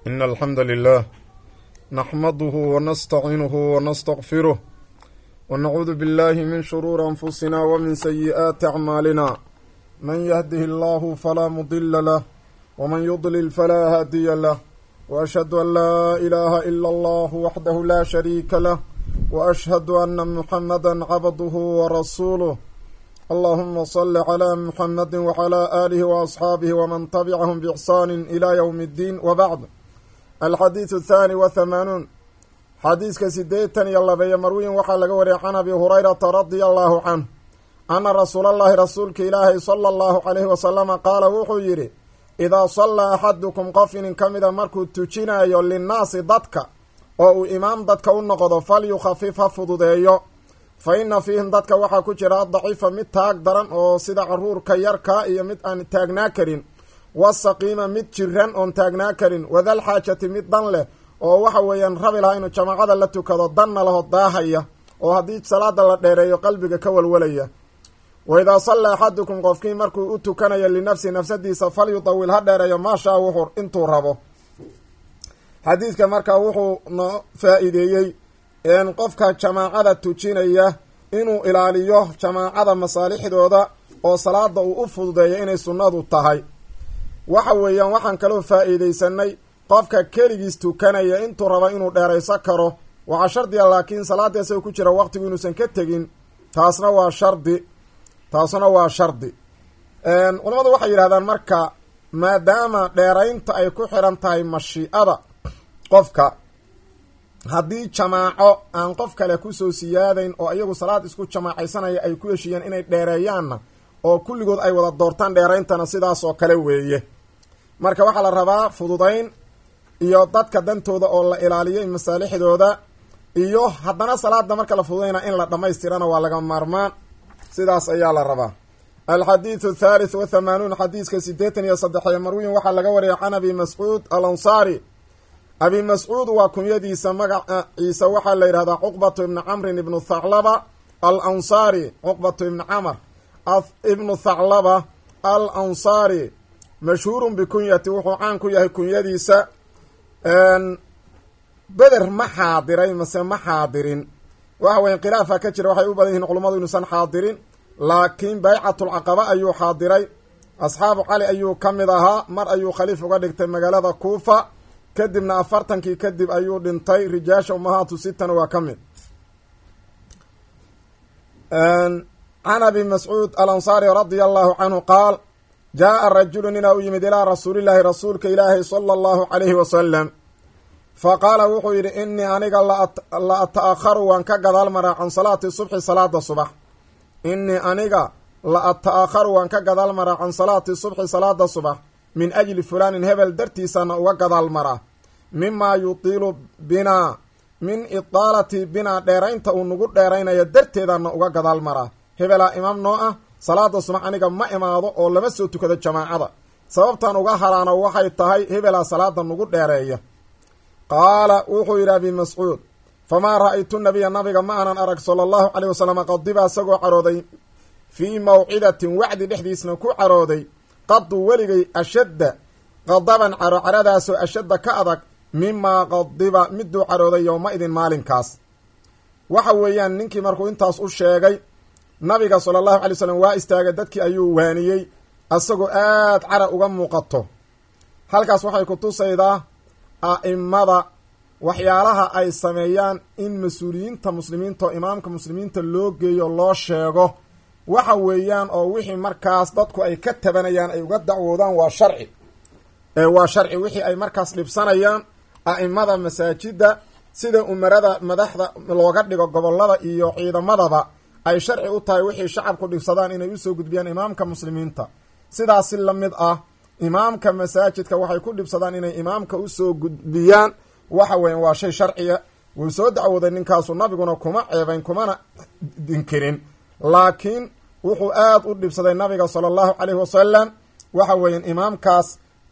إن الحمد لله نحمده ونستعينه ونستغفره ونعوذ بالله من شرور أنفسنا ومن سيئات أعمالنا من يهده الله فلا مضل له ومن يضلل فلا هادي له وأشهد أن لا إله إلا الله وحده لا شريك له وأشهد أن محمدا عبده ورسوله اللهم صل على محمد وعلى آله وأصحابه ومن تبعهم بإحسان إلى يوم الدين وبعد الxadiiث الثاني وثمانون xadiiska sideetan iyo labeeyo marwiyin waxaa laga wariyay can abi hurayrata radia allahu canh ana rasuula allahi rasuulka ilaahay sala allahu calayhi wasalama qaala wuxuu yidhi idaa sallaa axadukum qof inin ka mida markuu tujinayo linnaasi dadka oo uu imaam dadka u noqdo falyukhafif ha fududeeyo fa inna fiihim dadka waxaa ku jira daciifa mid taag daran oo sida caruurka yarkaa iyo mid aan taagnaa karin wasaqiima mid jiran oon taagnaa karin wadal xaajati mid dan leh oo waxa weeyaan rabi lahaa inuu jamaacada la tukado danna laho daahaya oo haddii salaada la dheereeyo qalbiga ka walwalaya wa idaa salla axadukum qofkii markuu u tukanayo linafsi nafsadiisa falyutawil ha dheereeyo maashaa wuxuu intuu rabo xadiidka markaa wuxuu noo faa-iideeyey qofka jamaacada tujinaya inuu ilaaliyo jamaacada masaalixdooda oo salaada uu u fududeeyo inay sunnadu tahay waxa weeyaan waxaan kaloo faa-iideysanay qofka keligiis tukanaya intuu raba inuu dheerayso karo waxaa shardiga laakiin salaada isaga ku jira waqtigu inuusan ka tegin taasna waa shardi taasna waa shardi culamadu waxay yidhahdaan marka maadaama dheeraynta ay ku xiran tahay mashiicada qofka haddii jamaaco aan qof kale kusoo siyaadayn oo iyagu salaad isku jamaacaysanaya ay ku heshiiyeen inay dheereeyaanna oo kulligood ay wada doortaan dheerayntana sidaas oo kale weeye marka waxaa la rabaa fududayn iyo dadka dantooda oo la ilaaliyo masaalixdooda iyo haddana salaada marka la fududayna in la dhammaystirana waa laga maarmaan sidaas ayaa la rabaa alxadiidu thalith wa thamaanuun xadiiska siddeetan iyo saddexiyo marwiyin waxaa laga wariyay can abi mascuud al ansaari abi mascuud waa kunyadiisa magaciisa waxaa la yidhahdaa cuqbatu ibni camrin ibnu thaclaba al ansaari cuqbatu ibni camr ibnu thaclaba al ansaari mashhuurun bikunyati wuxuu caan ku yahay kunyadiisa beder ma xaadiray mase ma xaadirin waxa weya khilaafa ka jira waxay u badan yihiin culummadu inuusan xaadirin laakiin baycatulcaqaba ayuu xaadiray asxaabu cali ayuu ka mid ahaa mar ayuu khaliif uga dhigtay magaalada kuufa kadibna afartankii kadib ayuu dhintay rijaasha umahaatu sitana waa ka mid can abi mascuud alansaari radia allahu canhu qaal jaa rajulu ninaa u yimid ilaa rasuulillaahi rasuulka ilaahi sala allahu calayhi wasalam fa qaala wuxuu yidhi innii aniga la ata'akharu waan ka gadaal maraa can salaati subxi salaada subax innii aniga la ata'akharu waan ka gadaal maraa can salaati subxi salaada subax min ajli fulaanin hebel dartiisana uga gadaal maraa mimaa yutiilu binaa min idaalati binaa dheeraynta uu nagu dheeraynaya darteedana uga gadaal maraa hebelaa imaam noo ah salaada subax aniga ma imaado oo lama soo tukado jamaacada sababtan uga haraano waxay tahay hebelaa salaada nagu dheereeya qaala wuxuu yidhi abi mascuud famaa ra-aytu nabiya nabiga ma aanan arag sala allahu caleyh wasalam qadiba isagoo carooday fii mawcidatin wacdi dhexdiisna ku carooday qadu weligay ashadda qadaban caro caradaasoo ashadda ka adag mimaa qadiba miduu carooday yowma idin maalinkaas waxa weeyaan ninkii markuu intaas u sheegay nabiga sala allahu alay slam waa istaagay dadkii ayuu waaniyey asagoo aad cara uga muuqato halkaas waxay ku tusaydaa a'imada waxyaalaha ay sameeyaan in mas-uuliyiinta muslimiinta oo imaamka muslimiinta loo geeyo loo sheego waxa weeyaan oo wixii markaas dadku ay ka tabanayaan ay uga dacwoodaan waa sharci waa sharci wixii ay markaas dhibsanayaan a'imada masaajida sida umarada madaxda looga dhigo gobolada iyo ciidamadaba ay sharci u tahay wixii shacabku dhibsadaan inay usoo gudbiyaan imaamka muslimiinta sidaasi la mid ah imaamka masaajidka waxay ku dhibsadaan inay imaamka usoo gudbiyaan waxa weyan waa shay sharciya wuu soo dacwooday ninkaasu nabiguna kuma ceebayn kumana dinkirin laakiin wuxuu aad u dhibsaday nabiga sala allahu caleyhi wasalam waxa weeyaan imaamkaas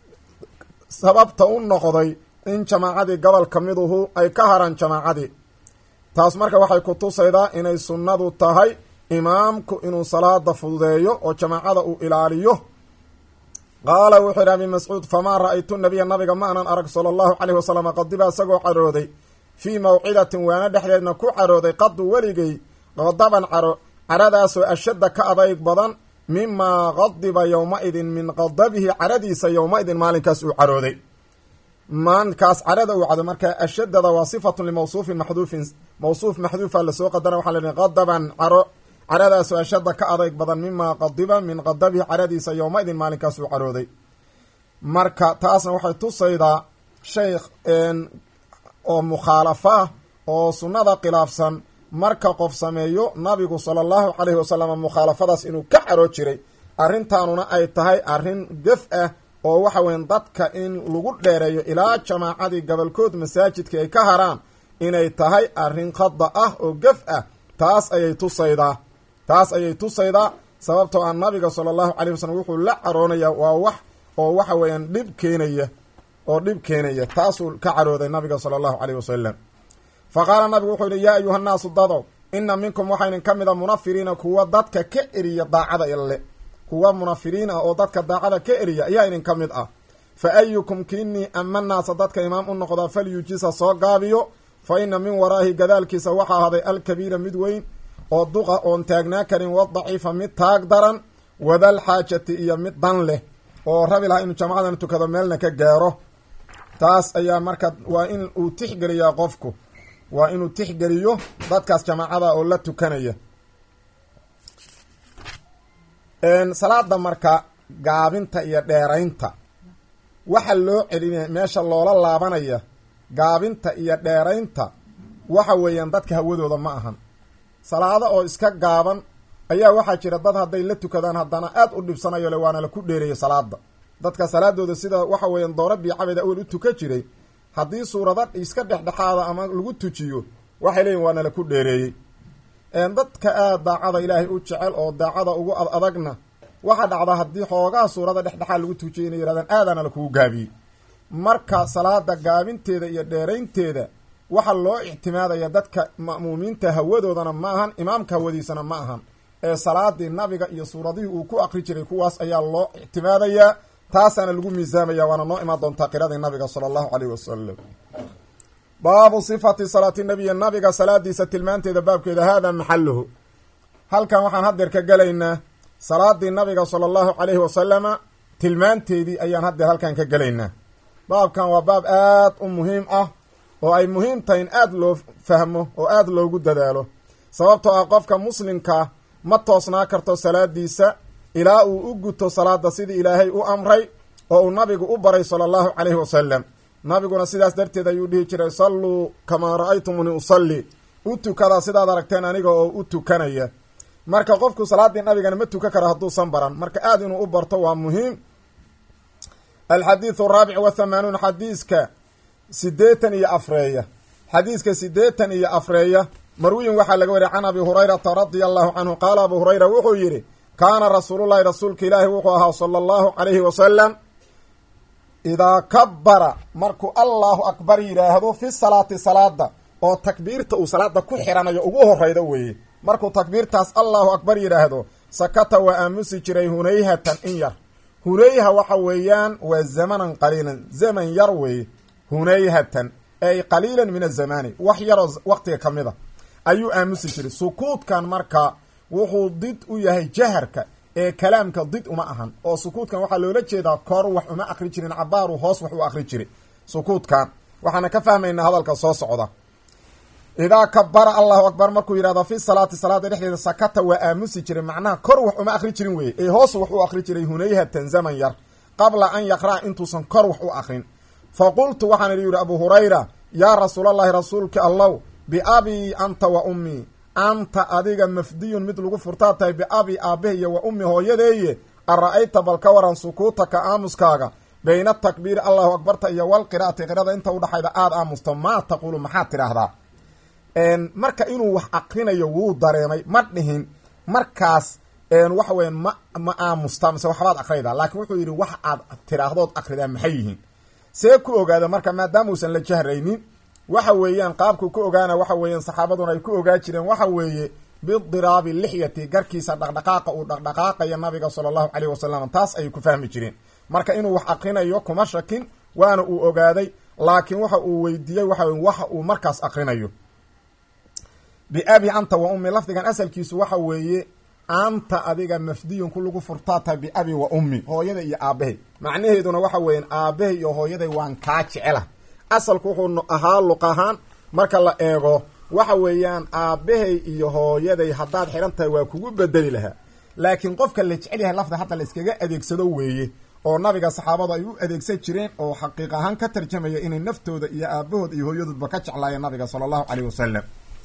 sababta u noqday in jamaacadii gobol ka miduhu ay ka haraan jamaacadii taas marka waxay ku tusaydaa inay sunnadu tahay imaamku inuu salaada fududeeyo oo jamaacada uu ilaaliyo qaala wuxuu yidhi abi mascuud famaa ra-aytu nabiya nabiga ma anan arag sala allahu caleyhi wasalam qadiba isagoo carooday fii mawcidatin waana dhexdeedna ku carooday qadu weligay qadaban caro caradaasoo ashadda ka adayg badan mimaa qadiba yowma-idin min qadabihi caradiisa yowma-idin maalinkaas uu carooday maalinkaas carada uu cado marka ashadada waa sifatun limawsuufin maxduufin mawsuuf maxduufa lasoo qadara waxaa la qadaban caro caradaasoo ashadda ka adayg badan mimaa qadiba min qadabihi caradiisa yowma-idin maalinkaas uu carooday marka taasna waxay tusaydaa shay oo mukhaalafa ah oo sunnada khilaafsan marka qof sameeyo nabigu sala allahu caleyhi wasalam mukhaalafadaas inuu ka caroo jiray arrintaanuna ay tahay arrin gef ah oo waxa weyan dadka in lagu dheereeyo ilaa jamaacadii gobolkood masaajidka ay ka haraan inay tahay arrin khada ah oo gef ah taas ayay tusaydaa taas ayay tusaydaa sababtoo ah nabiga sala allahu caleyh wasalam wuxuu la caroonaya waa wax oo waxa weeyaan dhib keenaya oo dhib keenaya taasuu ka carooday nabiga sala allahu caleyh wasalam fa qaala nabigu wuxuu yihi yaa ayuha nnaasu dadow ina minkum waxaa idin ka mid a munafiriina kuwa dadka ka eriya daacada ile kuwa munafiriin ah oo dadka daacada ka eriya ayaa idin ka mid ah fa ayukum kiinii ama naasa dadka imaam u noqdaa falyujisa soo gaabiyo fa ina min waraahi gadaalkiisa waxaa ahaaday alkabiira mid weyn oo duqa oon taagnaa karin wadaciifa mid taag daran wadal xaajati iyo mid dan leh oo rabi lahaa inuu jamcadan tukado meelna ka gaaro taas ayaa marka waa in uu tixgeliyaa qofku waa inuu tixgeliyo dadkaas jamaacada oo la tukanaya salaada marka gaabinta iyo dheeraynta waxa loo celinaya meesha loola laabanaya gaabinta iyo dheeraynta waxa weeyaan dadka hawadooda ma ahan salaado oo iska gaaban ayaa waxaa jira dad hadday la tukadaan haddana aad u dhibsanayo le waana la ku dheereeyo salaada dadka salaadooda sida waxa weeyaan doora biicabeed awel u tuka jiray haddii suurada iska dhexdhexaada ama lagu tujiyo waxay leeyihin waana la ku dheereeyey dadka aad daacada ilaahay u jecel oo daacada ugu ad adagna waxaa dhacda haddii xoogaa suurada dhexdhexaad lagu tujiyay inay yirahdaan aadaana lakugu gaabiyey marka salaada gaabinteeda iyo dheeraynteeda waxaa loo ictimaadaya dadka ma'muumiinta hawadoodana ma ahan imaamka hawadiisana ma ahan ee salaadii nabiga iyo suuradihii uu ku akri jiray kuwaas ayaa loo ictimaadayaa taasaana lagu miisaamaya waana noo imaan doontaa qiradii nabiga sala allahu caleyh wasalam baabu sifati salaati nabiyi nabiga salaadiisa tilmaanteeda baabkeeda haadaa maxaluhu halkan waxaan haddeer ka gelaynaa salaadii nabiga sala allahu caleyhi wasalama tilmaanteedii ayaan haddeer halkan ka gelaynaa baabkan waa baab aad u muhiim ah oo ay muhiim tahay in aada loo fahmo oo aada loogu dadaalo sababtoo ah qofka muslimkaa ma toosnaa karto salaadiisa ilaa uu u guto salaada sidii ilaahay u amray oo uu nabigu u baray sala allahu caleyhi wasalam nabiguna sidaas darteed ayuu dhihi jiray salluu kamaa ra-aytumuni usalli u tukada sidaad aragteen aniga oo u tukanaya marka qofku salaaddii nabigana ma tukan karo hadduusan baran marka aada inuu u barto waa muhiim alxadiidu araabic wathamanuun xadiiska sideetan iyo afreeya xadiiska sideetan iyo afreeya marwiyin waxaa laga wariya can abi hurayrata radia allahu canhu qaala abu hurayra wuxuu yidhi kaana rasuulullahi rasuulka ilaahi wuxuu ahaa sala allahu calayhi wasalam idaa kabara markuu allahu akbar yidhaahdo fi salaati salaada oo takbiirta uu salaada ku xiranayo ugu horeyda weeye markuu takbiirtaas allahu akbar yidhaahdo sakata waa aamusi jiray hunayhatan in yar hunayha waxa weeyaan waa zamanan qaliilan zaman yar weeye hunayhatan ay qaliilan min azamani wax yaroo waqtiga ka mid a ayuu aamusi jiray sukuudkan marka wuxuu did u yahay jaharka ee kalaamka did uma ahan oo sukuudkan waxaa loola jeedaa kor wax uma akri jirin cabaaru hoos wax u akri jiray sukuudkan waxaana ka fahmaynaa hadalka soo socda idaa kabara allahu akbar markuu yidhahdo fi salaati salaada dhexdeeda sakata waa aamusi jiray macnaha kor wax uma akri jirin weye ee hoos wax u akri jiray hunayhatan zaman yar qabla an yaqra'a intuusan kor wax u akrin fa qultu waxaan idhi yidhi abu hurayra yaa rasuulallahi rasuulki allow biabii anta wa ummii anta adiga mafdiyun mid lagu furtaa tahay biabii aabbahe iyo wa ummi hooyadeeye ara-ayta bal ka waran sukuutaka aamuskaaga bayna takbiiri allahu akbarta iyo walqiraati qirada inta udhaxayda aada aamusto maa taquulu maxaad tidhaahdaa marka inuu wax akrinayo wuu dareemay ma dhihin markaas waxa weya ma ma aamusta mise waxbaad akraydaa laakiin wuxuu yidhi wax aad tidhaahdood akridaa maxay yihiin see ku ogaada marka maadaama uusan la jahraynin waxa weeyaan qaabku ku ogaana waxa weeyaan saxaabaduna ay ku ogaa jireen waxa weeye bidiraabi lixyati garkiisa dhaqdhaqaaqa uu dhaqdhaqaaqaya nabiga sala allahu caleyh wasalam taas ayay ku fahmi jireen marka inuu wax akrinayo kuma shakin waana uu ogaaday laakiin waxa uu weydiiyey waxa waxa uu markaas akrinayo biabi anta wa ummi lafdigan asalkiisu waxa weeye anta adiga mafdiyun ku lagu furtaa tahay biabi wa ummi hooyada iyo aabahay macnaheeduna waxa weeyaan aabahay iyo hooyaday waan kaa jecela asalku wuxuu ahaa luq ahaan marka la eego waxa weeyaan aabahay iyo hooyaday haddaad xihan tahay waa kugu bedeli lahaa laakiin qofka la jecel yahay lafda hadda la iskaga adeegsado weeye oo nabiga saxaabadu ay u adeegsan jireen oo xaqiiq ahaan ka tarjamaya inay naftooda iyo aabahood iyo hooyadoodba ka jeclaayeen nabiga sala allahu caleyh wasalam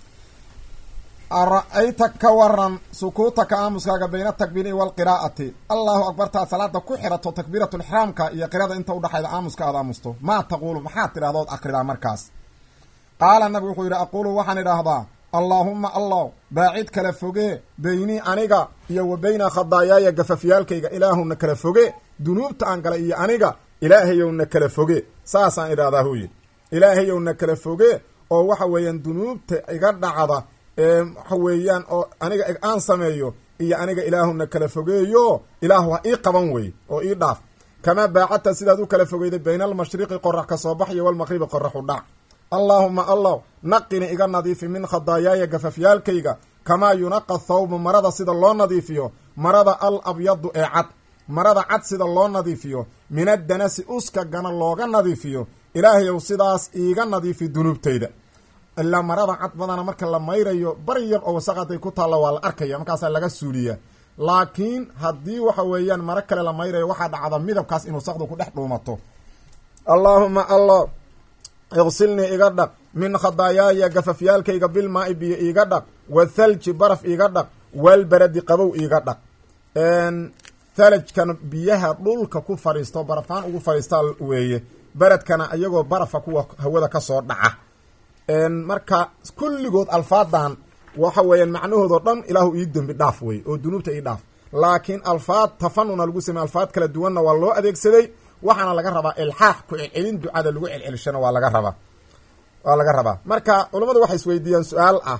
ara-ayta ka waran sukuutaka aamuskaaga bayna takbiiri walqiraa'ati allahu akbartaad salaada ku xirato takbiiratulixraamka iyo qirada inta udhaxayda aamuska aad aamusto maa taquulu maxaad tidhahdood akridaa markaas qaala nabigu wuxuu yidhi aquulu waxaan idhaahdaa allaahumma allah baacid kala foge beynii aniga iyo wa beyna khadaayaaya gafafyaalkayga ilaahuna kala foge dunuubta aan galay iyo aniga ilaahayowna kala foge saasaan idhahdaa hu yidhi ilaahayowna kala foge oo waxa weeyaan dunuubta iga dhacda waxa weeyaan oo aniga aan sameeyo iyo aniga ilaahuna kala fogeeyo ilaahu ha ii qaban wey oo ii dhaaf kamaa baacadta sidaad u kala fogeyday bayna almashriqi qorax ka soo baxyo walmaqribi qoraxu dhac allaahuma allah naqini iga nadiifi min khadaayaaya gafafyaalkayga kamaa yunaqa thawbu marada sida loo nadiifiyo marada al abyadu ee cad marada cad sida loo nadiifiyo min addanasi uskagana looga nadiifiyo ilaahayow sidaas iiga nadiifi dunuubtayda ilaa marada cad badana marka la mayrayo bari yar oo wasaqaday ku taalla waa la arkaya markaasaa laga suuliya laakiin haddii waxa weeyaan maro kale la mayrayo waxaa dhacda midabkaas in wasaqdu ku dhex dhuumato allaahuma allah iqsilnii iga dhaq min khadaayaaya gafafyaalkayga bilmaa-i biyo iiga dhaq wathalji baraf iiga dhaq walbaradi qabow iiga dhaq thalajkan biyaha dhulka ku fadhiisto barafaan ugu fadhiistaa weeye beredkana iyagoo barafa kuwa hawada kasoo dhaca marka kulligood alfaadan waxa weeyaan macnahoodoo dhan ilaahu ii dembi dhaaf wey oo dunuubta ii dhaaf laakiin alfaad tafanuna lagu samey alfaad kala duwanna waa loo adeegsaday waxaana laga rabaa ilxaax ku celcelin ducada lagu celcelishana waa laga rabaa waa laga rabaa marka culammadu waxay isweydiiyaan su-aal ah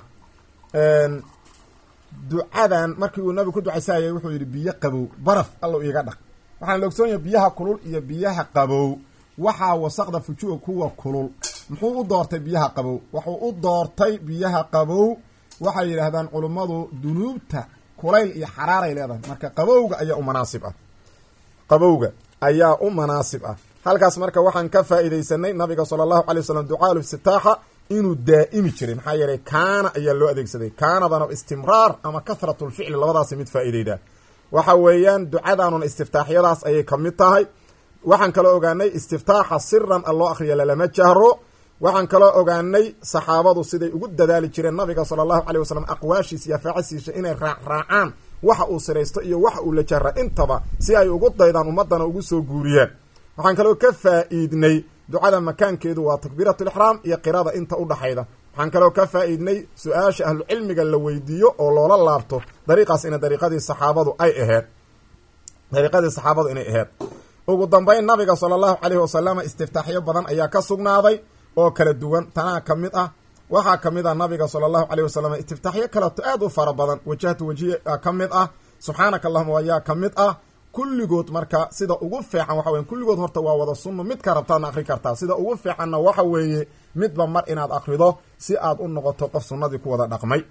ducadan markii uu nabigu ku ducaysayay wuxuu yidhi biyo qabow baraf allow iiga dhaq waxaana la ogsoonyaha biyaha kulul iyo biyaha qabow waxaa wasaqda fujuga kuwa kulul muxuu u doortay biyaha qabow wuxuu u doortay biyaha qabow waxay yidhaahdaan culummadu dunuubta kulayl iyo xaraaray leedahay marka qabowga ayaa u manaasib ah qabowga ayaa u manaasib ah halkaas marka waxaan ka faa'iidaysanay nabiga sala allahu alay wasalam ducaa liftitaaxa inuu daa'imi jiray maxaa yeelay kaana ayaa loo adeegsaday kaanadana istimraar ama kahrat lficli labadaasi mid faa'iideyda waxa weeyaan ducadaanuna istiftaaxyadaas ayay ka mid tahay waxaan kaloo ogaanay istiftaaxa siran a loo akriya lalama jahro waxaan kaloo ogaanay saxaabadu siday ugu dadaali jireen nabiga sala allahu caleyh wasalam aqwaashiisa iyo afaacisiisa inay raacraacaan waxa uu siraysto iyo waxa uu la jahra intaba si ay ugu daydaan ummadana ugu soo guuriyaan waxaan kaloo ka faa'iidnay ducada makaankeedu waa takbiiratulixraam iyo qirada inta u dhaxayda waxaan kaloo ka faa'iidnay su-aasha ahlucilmiga la weydiiyo oo loola laabto dariiqaas ina dariiqadii saxaabadu ay aheyd dariiqadii saxaabadu inay aheyd ugu dambeyn nabiga sala allahu caleyhi wasalama istiftaaxyo badan ayaa ka sugnaaday oo kala duwan tanaa ka mid ah waxaa ka mid ah nabiga sala allahu caleyh wasalam istiftaaxyo kaleto aad u fara badan wajahtu wajiya ka mid ah subxaanaka allahuma ayaa ka mid ah kulligood marka sida ugu fiican waxa weya kulligood horta waa wada sunno midka rabtaadna akri kartaa sida ugu fiicanna waxa weeye midba mar inaad akrido si aad u noqoto qof sunnadii ku wada dhaqmay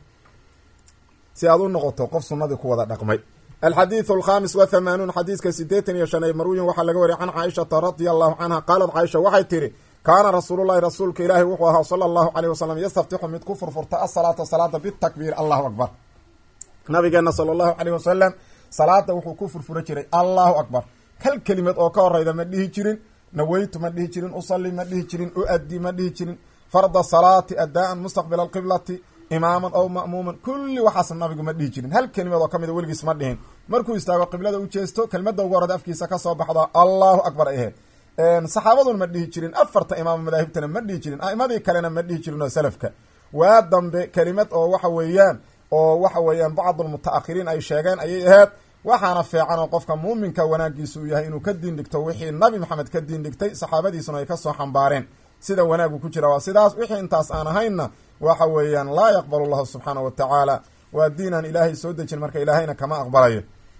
si aad u noqoto qof sunnadii ku wada dhaqmay alxadiidu alkhamis wa hamaanuun xadiiska sideetan iyo shan ee marwiyin waxaa laga wariyay can caaishata radia allahu canha qaalat caaisha waxay tihi kaana rasuulullahi rasuulka ilaahi wuxuu ahaa sala allahu caleyh wasalam yastaftixu mid ku furfurta asalaata salaada bitakbiir allahu akbar nabigeena sala allahu caleyh wasalam salaada wuxuu ku furfura jiray allahu akbar hal kelimad oo ka horeyda ma dhihi jirin naweytu ma dhihi jirin usalli ma dhihi jirin uaddi ma dhihi jirin farda salaati adaan mustaqbila alqiblati imaaman ow ma'muuman kulli waxaas nabigu ma dhihi jirin hal kelimad oo ka mida weligiis ma dhihin markuu istaago qiblada u jeesto kelmadda ugu horada afkiisa kasoo baxda allahu akbar ay ahayd saxaabaduna ma dhihi jirin afarta imaam madaahibtana ma dhihi jirin a'imadii kalena ma dhihi jirin oo salafka waa dambe kelimad oo waxa weeyaan oo waxa weeyaan bacdulmuta'akhiriin ay sheegeen ayay ahayd waxaana fiican oo qofka muuminka wanaagiisa uu yahay inuu ka diin dhigto wixii nabi maxamed ka diin dhigtay saxaabadiisuna ay kasoo xambaareen sida wanaagu ku jira waa sidaas wixii intaas aan ahaynna waxa weeyaan laa yaqbalu llahu subxaana wa tacaala waa diinaan ilaahay soo dejin marka ilaahayna kama aqbalayo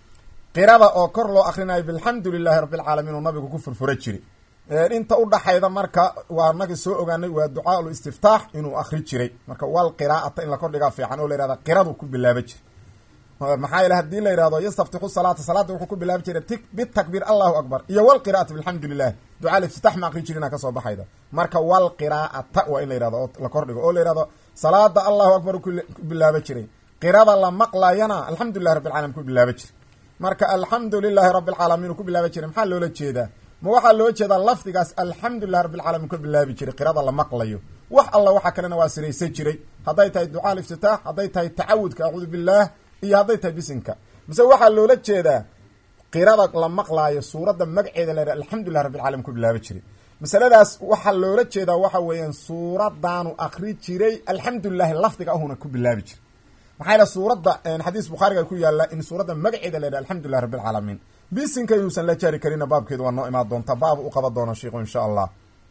qirada oo kor loo akrinayo bilxamdu lilahi rabbilcaalamiin oo nabigu ku furfura jiray inta udhaxayda marka waa nagi soo ogaanay waa ducaa ul istiftaax inuu akri jiray marka wal qiraa'ata in la kordhigaa fiican oo la yihahda qiradu ku bilaaba jiray maxaa yeele hadii la yihahdo yastaftixu salaata salaada wuxuu ku bilaabi jiray ti bitakbiir allahu akbar iyo walqira'ati bilxamdu lilah ducaa iftitax ma akri jirina kasoo baxayda marka wal qiraa'ata waa in la yihahdo oo la kordhigo oo la yihahdo salaada allahu akbar ku bilaaba jiray qirada la maqlayana alxamdulilahi rabbi alcalamin ku bilaaba jiray marka alxamdu lilahi rabbi alcaalamiin ku bilaabi jiray maxaa loola jeedaa ma waxaa loo jeedaa lafdigaas alxamdulilahi rabbi alcalamin ka bilaabi jiray qirada la maqlayo wax alla waxa kalena waa siraysan jiray hadday tahay ducaa liftitaax hadday tahay tacawudka acuudu billaah iyo hadday tahay bisinka mise waxaa loola jeedaa qirada la maqlaayo suuradda magaceeda la yidhaha alxamdulilah rabbi alcalamin ku bilaabi jiray masaladaas waxaa loola jeedaa waxa weeyaan suuradaanu akri jiray alxamdulilahi lafdiga ahuna ku bilaabi jiray maxaa yaele suuradda xadiis bukhaariga ku yaalla in suuradda magaceeda la yidhaha alxamdulilah rabbi alcaalamiin bisinka inuusan la jaari karina baabkeedu waa noo imaan doonta baabu u qaban doona shiiku insha allah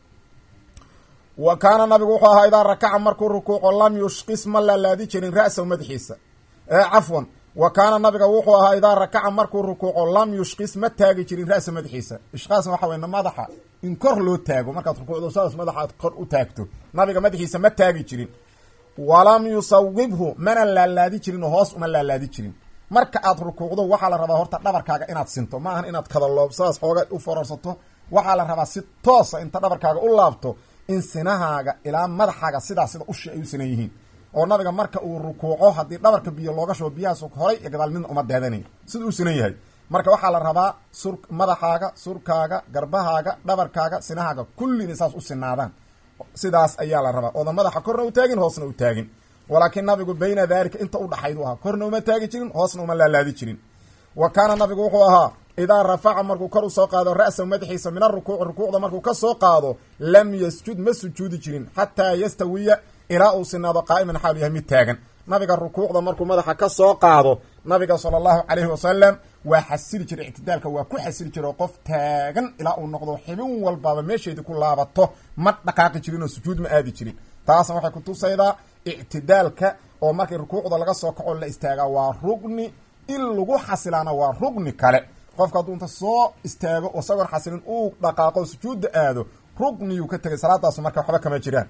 wa kaana nabigu wuxuu ahaa idaa rakaca markuu rukuuco lam yushqis ma laalaadi jirin ra'sahu madaxiisa cafwan wa kaana nabiga wuxuu ahaa idaa rakaca markuu rukuuco lam yushqis ma taagi jirin ra'sa madaxiisa ishqaasna waxa wey madaxa in kor loo taago markaad rukuucdo saas madaxa aad kor u taagto nabiga madaxiisa ma taagi jirin walam yusawibhu mana laalaadi jirin oo hoos uma laalaadi jirin marka aad rukuucdo waxaa la rabaa horta dhabarkaaga inaad sinto ma ahan inaad kadaloob sidaas xooga u fororsato waxaa la rabaa si toosa inta dhabarkaaga u laabto in sinahaaga ilaa madaxaaga sidaa sida ushi ay u sinan yihiin oo nabiga marka uu rukuuco haddii dhabarka biyo looga shubo biyahaas horay iyo gadaal midna uma daadanayn sida u sinan yahay marka waxaa la rabaa sur madaxaaga surkaaga garbahaaga dhabarkaaga sinahaaga kullina saas u sinaadaan sidaas ayaa la rabaa ooda madaxa korna u taagin hoosna u taagin walaakiin nabigu bayna daalika inta udhaxayd u ahaa korna uma taagi jirin hoosna uma laalaadi jirin wa kaana nabigu wuxuu ahaa idaa rafaca markuu kor usoo qaado ra'sahu madaxiisa min arukuuci rukuucda markuu ka soo qaado lam yasjud ma sujuudi jirin xataa yastawiya ilaa uu sinaado qaa'iman xaalu yahay mid taagan nabiga rukuucda markuu madaxa ka soo qaado nabiga sala allahu calayhi wasalam waa xasili jiray ictidaalka waa ku xasili jiray oo qof taagan ilaa uu noqdo xibin walbaaba meesheedii ku laabato ma dhaqaaqi jirin oo sujuud ma aadi jirin taasna waxay kutusaydaa ictidaalka oo markii rukuucda laga soo kaco la istaagaa waa rugni in lagu xasilaana waa rugni kale qofka hadduu inta soo istaago isagoon xasilin uu dhaqaaqo sujuudda aado rugniyuu ka tegay salaadaasu marka waxba kama jiraan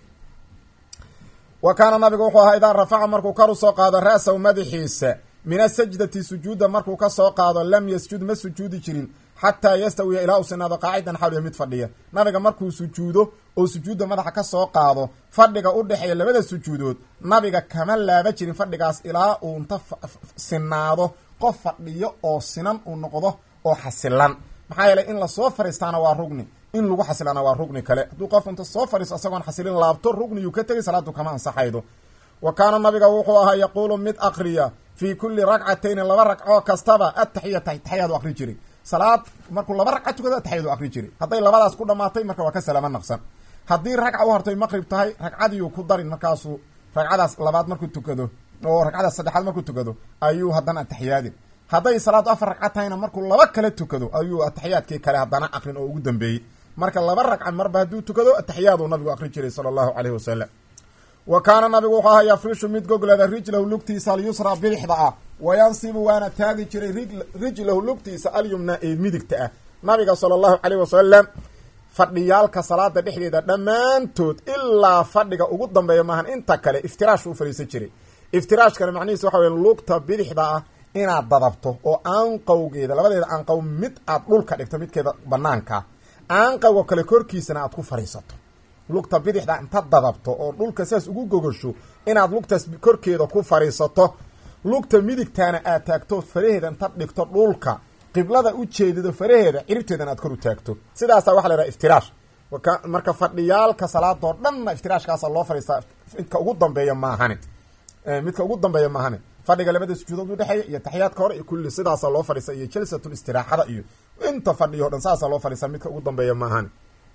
wa kaana nabigu wuxuu ahaa idaa rafaca markuu kor usoo qaado ra'sahu madaxiisa min asajdati sujuudda markuu ka soo qaado lam yasjud ma sujuudi jirin xataa yastawiya ilaa uu sinaado qaacidan xawliya mid fadhiya nabiga markuu sujuudo oo sujuudda madaxa ka soo qaado fadhiga u dhexeeya labada sujuudood nabiga kama laaba jirin fadhigaas ilaa uu inta sinaado qof fadhiyo oo sinan uu noqdo oo xasilan maxaa yeelay in lasoo fariistaana waa rugni in lagu xasilaana waa rugni kale hadduu qof inta soo fariisto isagoon xasilin laabto rugniyuu ka tegay salaadu kama ansaxaydo wa kaana nabiga wuxuu ahaa yaquulu mid akriya fii kulli ragcatayni laba ragcoo kastaba ataxiyata taxiyaadu akri jiray salaad markuu laba ragca tukado ataxiyadu akri jiray hadday labadaas ku dhamaatay marka waa ka salaamo naqsan haddii ragca u hortay maqrib tahay ragcadiiu ku darin markaasuu ragcadaas labaad markuu tukado oo ragcadaas saddexaad markuu tukado ayuu haddana ataxiyaadin hadday salaadu afar ragca tahayna markuu laba kale tukado ayuu ataxiyaadkii kale haddana akrin oo ugu dambeeyey marka laba ragca marba hadduu tukado ataxiyaadu nabigu akri jiray sala allahu caleyhi wasalam wa kaana nabigu wuxuu ahaa yafrishu mid goglada rijlahu lugtiisa alyusra bidixda ah wayansibu waana taagi jiray rijlahu lugtiisa alyumna ee midigta ah nabiga sala allahu caleyh wasalam fadhiyaalka salaada dhexdeeda dhammaantood ilaa fadhiga ugu dambeeya maahan inta kale iftiraash u fadhiisan jiray iftiraashkana macnihiis waxa weya lugta bidixda ah inaad dadabto oo aanqowgeeda labadeeda aanqow mid aad dhulka dhigto midkeeda banaanka aanqowga kale korkiisana aad ku fadhiisato lugta bidixda inta dadabto oo dhulka saas ugu gogosho inaad lugtaas korkeeda ku fadhiisato lugta midigtaana aad taagto faraheeda inta dhigto dhulka qiblada u jeedido faraheeda ciribteedana aad kor u taagto sidaasaa waxa la yhaha iftiraash marka fadhiyaalka salaadoo dhanna iftiraashkaasa loo fadhiistaa midka ugu dambeeya maahane midka ugu dambeeya maahane fadhiga labada sujuudood udhexeeya iyo taxiyaadka hore iyo kulli sidaasa loo fadhiisa iyo jalsatul istiraaxada iyo inta fadhiyo dhan saasa loo fadhiisa midka ugu dambeeya maahane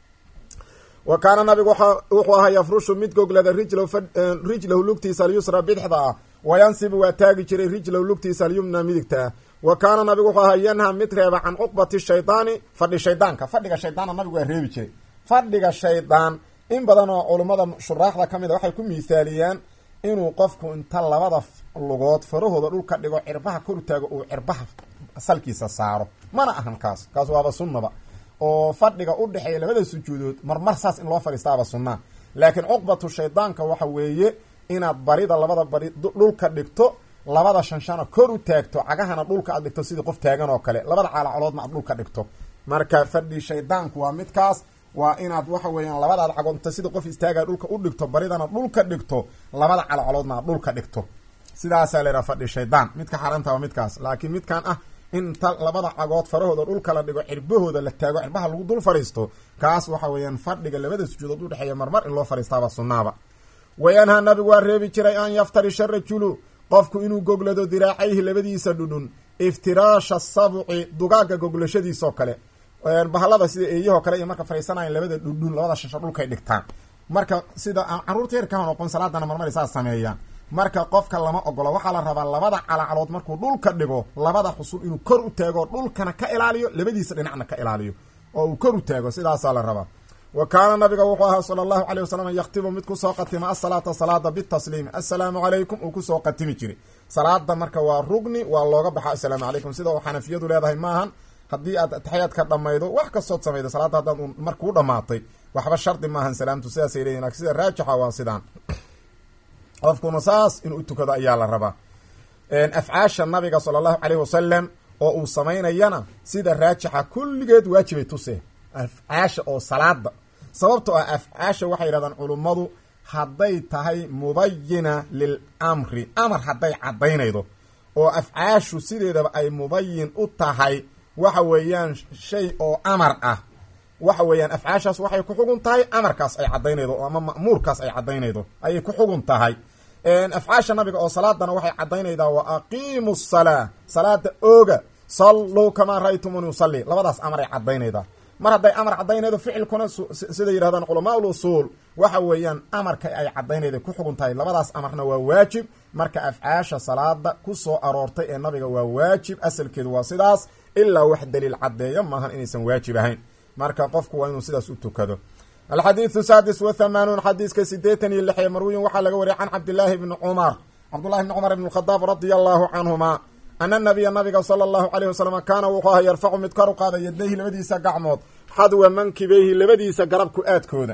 wa kaana nabigu wuxuu ahaa yafrushu mid goglada rijlahu lugtiisa alyusra bidixda ah wayansibu waa taagi jiray rijlahu lugtiisa alyumna midigta ah wa kaana nabigu wuxuu ahaa yanha mid reeba can cuqbati shaydaani fadhi shaydaanka fadhiga shaydaanna nabigu waa reebi jiray fadhiga shaydaan in badan oo culummada shuraaxda ka mid a waxay ku miithaaliyaan inuu qofku inta labada lugood farahooda dhulka dhigo cirbaha kor taago uu cirbaha salkiisa saaro mana ahan kaas kaas waaba sunnaba oo fadhiga u dhexeeya labada sujuudood marmar saas in loo fadhiistaaba sunnaa laakiin cuqbatu shaydaanka waxa weeye inaad barida labada bari dhulka dhigto labada shanshana kor u taagto cagahana dhulka aad dhigto sidii qof taagan oo kale labada caalacoloodna aad dhulka dhigto marka fadhi shaydaanku waa midkaas waa inaad waxa weeyaan labadaad cagoonta sida qof istaagaa dhulka u dhigto baridana dhulka dhigto labada calacoloodna aad dhulka dhigto sidaasaa laydhaha fadhi shaydaan midka xaaraanta waa midkaas laakiin midkan ah inta labada cagood farahooda dhulka la dhigo cirbahooda la taago cirbaha lagu dul fadhiisto kaas waxa weeyaan fadhiga labada sujuudood udhexeeya marmar in loo fadhiistaaba sunnaaba wayanhaa nabigu waa reebi jiray an yaftarisha rajulu qofku inuu goglado diraacayhi labadiisa dhudhun iftiraasha sabci dugaaga goglashadiisoo kale bahalada sida eeyahoo kale iyo marka fadhiisanayan labada dhudhun labada shasho dhulkay dhigtaan marka sida caruurta yarkaha noqon salaadana marmar saas sameeyaan marka qofka lama ogolo waxaa la rabaa labada calacalood markuu dhulka dhigo labada xusul inuu kor u taago dhulkana ka ilaaliyo labadiisa dhinacna ka ilaaliyo oo uu kor u taago sidaasaa la rabaa wa kaana nabiga wuxuu ahaa sala allahu caleyh wasalam yakhtibu mid kusoo qatima asalaata salaada bitasliimi assalaamu calaykum uu kusoo qatimi jiray salaada marka waa rugni waa looga baxa assalaamu calaykum sida uu xanafiyadu leedahay maahan haddii aad ataxiyaadka dhamaydo wax kastood samaydo salaadda haddaad markuu dhamaatay waxba shardi maahan salaamtu sidaasay leeyihin lakin sida raajixa waa sidaan qofkuna saas inuu utukado ayaa la rabaa afcaasha nabiga sala allahu caleyh wasalam oo uu samaynayana sida raajixa kulligeed waajibay tuse afcaasha oo salaada sababtoo ah afcaasha waxay yidhahdaan culummadu hadday tahay mubayina lil amri amar hadday caddaynaydo oo afcaashu sideedaba ay mubayin u tahay waxa weeyaan shay oo amar ah waxa weeyaan afcaashaas waxay ku xugun tahay amarkaas ay caddaynaydo ama ma'muurkaas ay caddaynaydo ayay ku xugun tahay afcaasha nabiga oo salaadana waxay caddaynaydaa wa aqiimu salaa salaada ooga salluu kamaa ra'aytumuni usalli labadaas amaray caddaynaydaa mar hadday amar caddaynaydo ficilkuna siday yidhahdaan culamaa ul usuul waxa weeyaan amarka ay caddaynayda ku xugun tahay labadaas amarna waa waajib marka afcaasha salaada ku soo aroortay ee nabiga waa waajib asalkeedu waa sidaas ilaa wax daliil caddeeyo maahan inaysan waajib ahayn marka qofku waa inuu sidaas u tukado alxadiidu saadis wa hamaanuun xadiiska sideetan iyo lixee marwiyin waxaa laga wariyay can cabdillaahi bni cumar cabdullahi bni cumar ibn khadaab radia allahu canhuma ana nabiya nabiga sala allahu caleyh wasalam kaana wuxuu aha yarfacu mid kor u qaada yadayhi labadiisa gacmood xadwa mankibeyhi labadiisa garabku aadkooda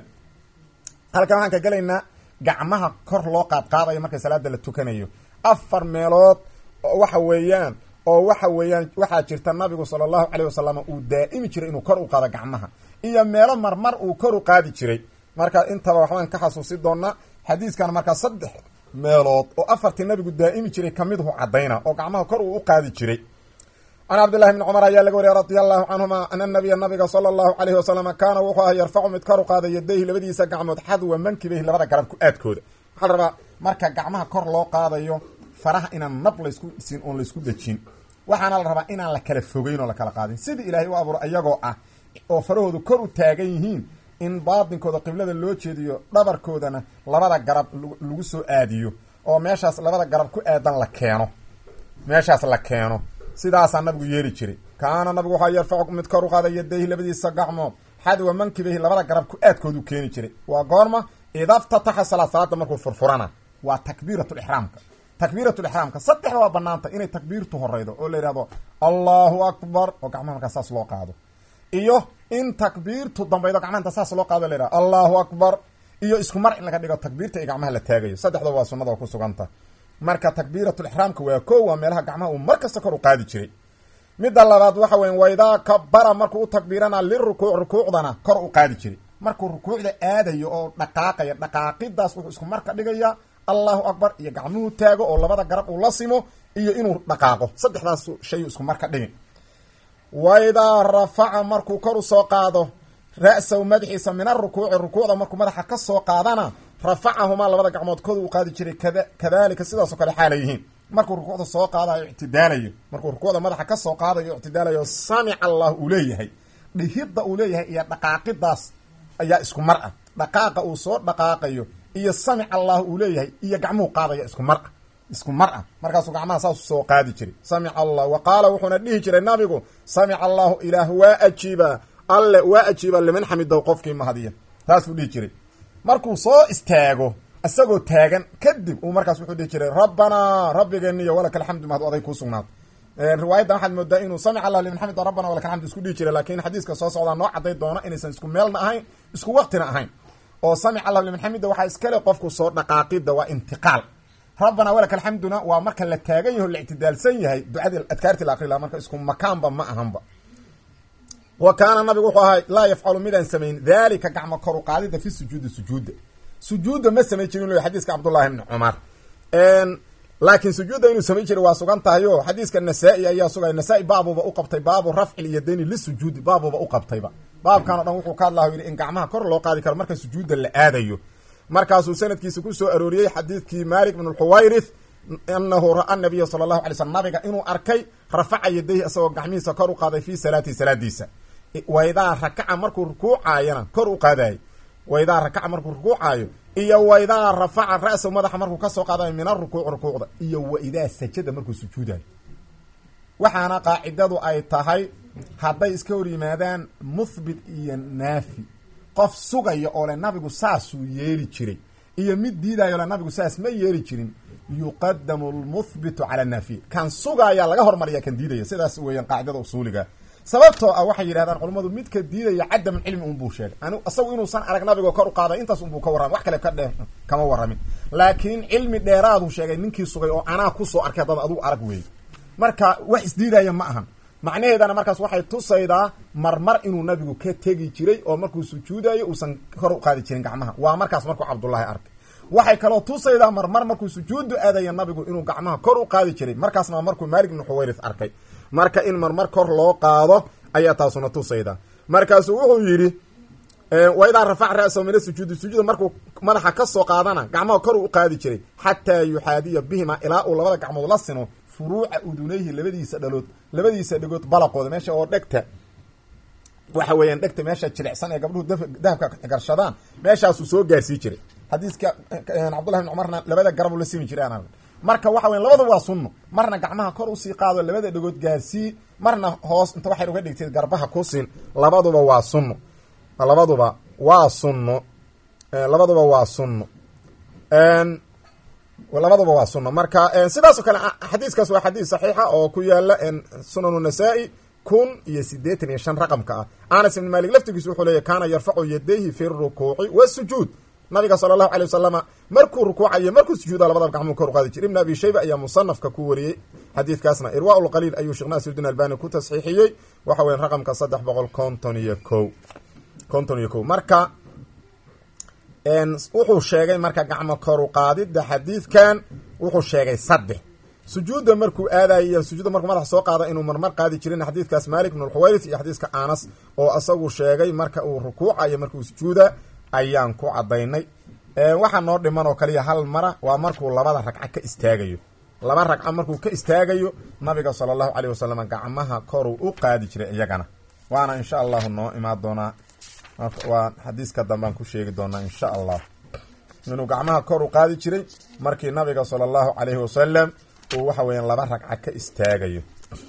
halkan waxaan ka gelaynaa gacmaha kor loo qaadqaadayo marka salaada la tukanayo afar meelood waxa weeyaan oo waxa weeyaan waxaa jirta nabigu sala allahu caleyh wasalam uu daa'imi jiray inuu kor u qaado gacmaha iyo meelo marmar uu kor u qaadi jiray marka intaba waxbaan ka xasuusi doonaa xadiiskan markaa saddex meelood oo afartii nabigu daa'imi jiray kamiduhu caddayna oo gacmaha kor uu u qaadi jiray can cabdillahi bni cumar ayaa laga wariyay radia allahu canhuma ana nabiya nabiga sala allahu caleyhi wasalam kaana wuxuu aha yarfacu mid kor u qaada yadayhi labadiisa gacmood xadwa mankibeyhi labada garabku aadkooda waxaa la rabaa marka gacmaha kor loo qaadayo faraha inaan nab laysku dhisin oon laysku dejin waxaana la rabaa inaan la kala fogeyn oo la kala qaadin sidii ilaahay u abuuro iyagoo ah oo farahoodu kor u taagan yihiin in baatinkooda qiblada loo jeediyo dhabarkoodana labada garab lagu soo aadiyo oo meeshaas labada garab ku aadan la keeno meeshaas la keeno sidaasaa nabigu yeeri jiray kaana nabigu waxaa yarfacu mid kor u qaada yadayhi labadiisa gacmood xadwa mankibayhi labada garab ku aadkoodu keeni jiray waa goorma idaftataxa salaad salaada markuu furfurana waa takbiiratulixraamka takbiiratulixraamka saddexda waa banaanta inay takbiirtu horeydo oo la yidhahdo allahu akbar oo gacmaha markaa saas loo qaado iyo in takbiirtu dambaydo gacmaha inta saas loo qaado la yidhahdo allahu akbar iyo isku mar in laga dhigo takbiirta iyo gacmaha la taagayo saddexda waa sunnada oo ku suganta marka takbiiratulixraamka waa ko waa meelaha gacmaha uu mar kasta kor u qaadi jiray midda labaad waxa weya waydaa kabara markuu u takbiirana lirukuuc rukuucdana kor u qaadi jiray markuu rukuucda aadayo oo dhaqaaqaya dhaqaaqidaas wuxuu isku marka dhigayaa allahu akbar iyo gacmuhu taago oo labada garab uu la simo iyo inuu dhaqaaqo saddexdaas shay isku marka dhigin waidaa rafaca markuu kor u soo qaado ra-sahu madaxiisa min arukuuci rukuucda markuu madaxa ka soo qaadana rafacahumaa labada gacmood kooda u qaadi jiray kadalika sidaasoo kale xaala yihiin markuu rukuucda soo qaadayo ictidaalayo markuu rukuucda madaxa ka soo qaadayo ictidaalayo samica allah uu leeyahay dhihidda uu leeyahay iyo dhaqaaqidaas ayaa isku mar ah dhaqaaqa uu soo dhaqaaqayo iyo samic allah uu leeyahay iyo gacmuhu qaadaya isku mar ah isku mar ah markaasuu gacmaha saas soo qaadi jiray samica allah wa qaala wuxuuna dhihi jiray nabigu samica allahu ilaah waa ajiibaa alle waa ajiibaa liman xamidow qofkii mahadiya saasuu dhihi jiray markuu soo istaago isagoo taagan kadib uu markaas wuxuu dhihi jiray rabbanaa rabbigeeniyo walaka alxamdu mahad aday kuu sugnaad riwaayaddan waxaad moodaa inuu samic allah liman xamid rabbana walaka alxamd isku dhihi jiray laakiin xadiiska soo socdaa noo caday doono inaysan isku meelna ahayn isku waqtina ahayn oo samic allah liman xamida waxaa iskale qofku soo dhaqaaqida waa intiqaal rabbana walaka alxamduna waa marka la taagan yaho la ictidaalsan yahay ducadii adkaarti la akri laha marka isku makaanba ma ahanba wa kaana nabigu wuxuu ahay laa yafcalu midaan samayn daalika gacmo koru qaadida fi sujuudi sujuudda sujuudda ma samayn jirin lo xadiiska cabdullahi bni cumar laakiin sujuudda inuu samayn jiray waa sugan tahay o xadiiska nasaa-i ayaa sugaya nasaa-i baabuba u qabtay baabu rafci lyadayni lisujuudi baabuba u qabtayba baabkan o dhan wuxuu ka hadlaha yidhi in gacmaha kor loo qaadi karo marka sujuudda la aadayo markaasuu sanadkiisa ku soo arooriyey xadiidkii malik bn lxuwayrith anahu ra-a nabiya sala allahu alay slm nabiga inuu arkay rafaca yadayhi isagoo gacmihiisa kor u qaaday fii salaatihi salaadiisa waydaa rakaca markuu rukuucaayana kor u qaadaayay waydaa rakaca markuu rukuucaayo iyo waidaa rafaca ra-sahu madaxa markuu kasoo qaadayo min arukuuc rukuucda iyo waidaa sajada markuu sujuudayo waxaana qaacidadu ay tahay hadday iska hor yimaadaan muthbit iyo naafi qof sugaya oo le nabigu saasuu yeeli jiray iyo mid diidayo le nabigu saas ma yeeli jirin yuqadamu lmuthbitu cala naafiy kan sugayaa laga hormariya kan diidaya sidaas weeyaan qaacidada usuuliga sababtoo ah waxay yidhahdaan culammadu midka diidaya cadaman cilmi unbuu sheegay an isagu inuusan arag nabigoo kor u qaaday intaas unbuu ka warramay wax kale ka dhe kama warramin laakiin cilmi dheeraaduu sheegay ninkii sugay oo anaa kusoo arkay haddaba adugu arag weeyey marka wax isdiidaya ma ahan macnaheedana markaas waxay tusaydaa marmar inuu nabigu ka tegi jiray oo markuu sujuudayo uusan kor u qaadi jirin gacmaha waa markaas markuu cabdullaahi arkay waxay kaloo tusaydaa marmar markuu sujuudu aadaya nabigu inuu gacmaha kor u qaadi jiray markaasna waa markuu maalik ibnu xuwayrith arkay marka in marmar kor loo qaado ayaa taasuna tusayda markaasuu wuxuu yidhi waidaa rafac ra-sahu min asujuudi sujuuda markuu madaxa kasoo qaadana gacmaha kor u qaadi jiray xataa yuxaadiya bihima ilaa uu labada gacmood la sino furuuca udunayhi labadiisa dhalood labadiisa dhegood balaqooda meesha oo dhegta waxa weeyaan dhegta meesha jilicsan ee gabdhuhu dahabka garshadaan meeshaasuu soo gaarsii jiray xadiiska cabdullahi bn cumarna labada garabu la simi jiray aan marka waxa weya labada waa sunno marna gacmaha kor usii qaado labada dhegood gaarsii marna hoos inta waxay uga dhigtay garbaha ku siin labaduba waa sunno labaduba waa sunno labaduba waa sunno labaduba waa sunno marka sidaas oo kale xadiiskaas waa xadiis saxiixa oo ku yaala sunanu nasaa-i kun iyo sideetan iyo shan raqamka ah anas ibn malik laftigiisu wuxuu leeyahy kaana yarfacu yadayhi fi rukuuci wasujuud nabiga sala allahu alay wasalama markuu rukuucayo markuu sujuuda labadaba gacmuu kor u qaadi jir ibn abi shayba ayaa musanafka ku wariyey xadiidkaasna irwa lqaliil ayuu sheekh naasiruddin albani ku tasxiixiyey waxa weya raqamka saddex boqol konton iyo ko konton iyo ko marka wuxuu sheegay marka gacmo koru qaadida xadiidkan wuxuu sheegay saddex sujuudda markuu aadayo sujuudda markuu madaxa soo qaada inuu marmar qaadi jirin xadiidkaas malik bn lxuwayrith iyo xadiiska anas oo isagu sheegay marka uu rukuucayo markuu sujuuda ayaan ku cadaynay waxaa noo dhiman oo kaliya hal mara waa markuu labada ragco ka istaagayo laba ragco markuu ka istaagayo nabiga sala allahu caleyh wasalam gacmaha koruu u qaadi jiray iyagana waana insha allahu noo imaan doonaa waa xadiiska dambaan ku sheegi doonaa insha allah inuu gacmaha kor u qaadi jiray markii nabiga sala allahu caleyhi wasalam uu waxa weeyaan laba ragco ka istaagayo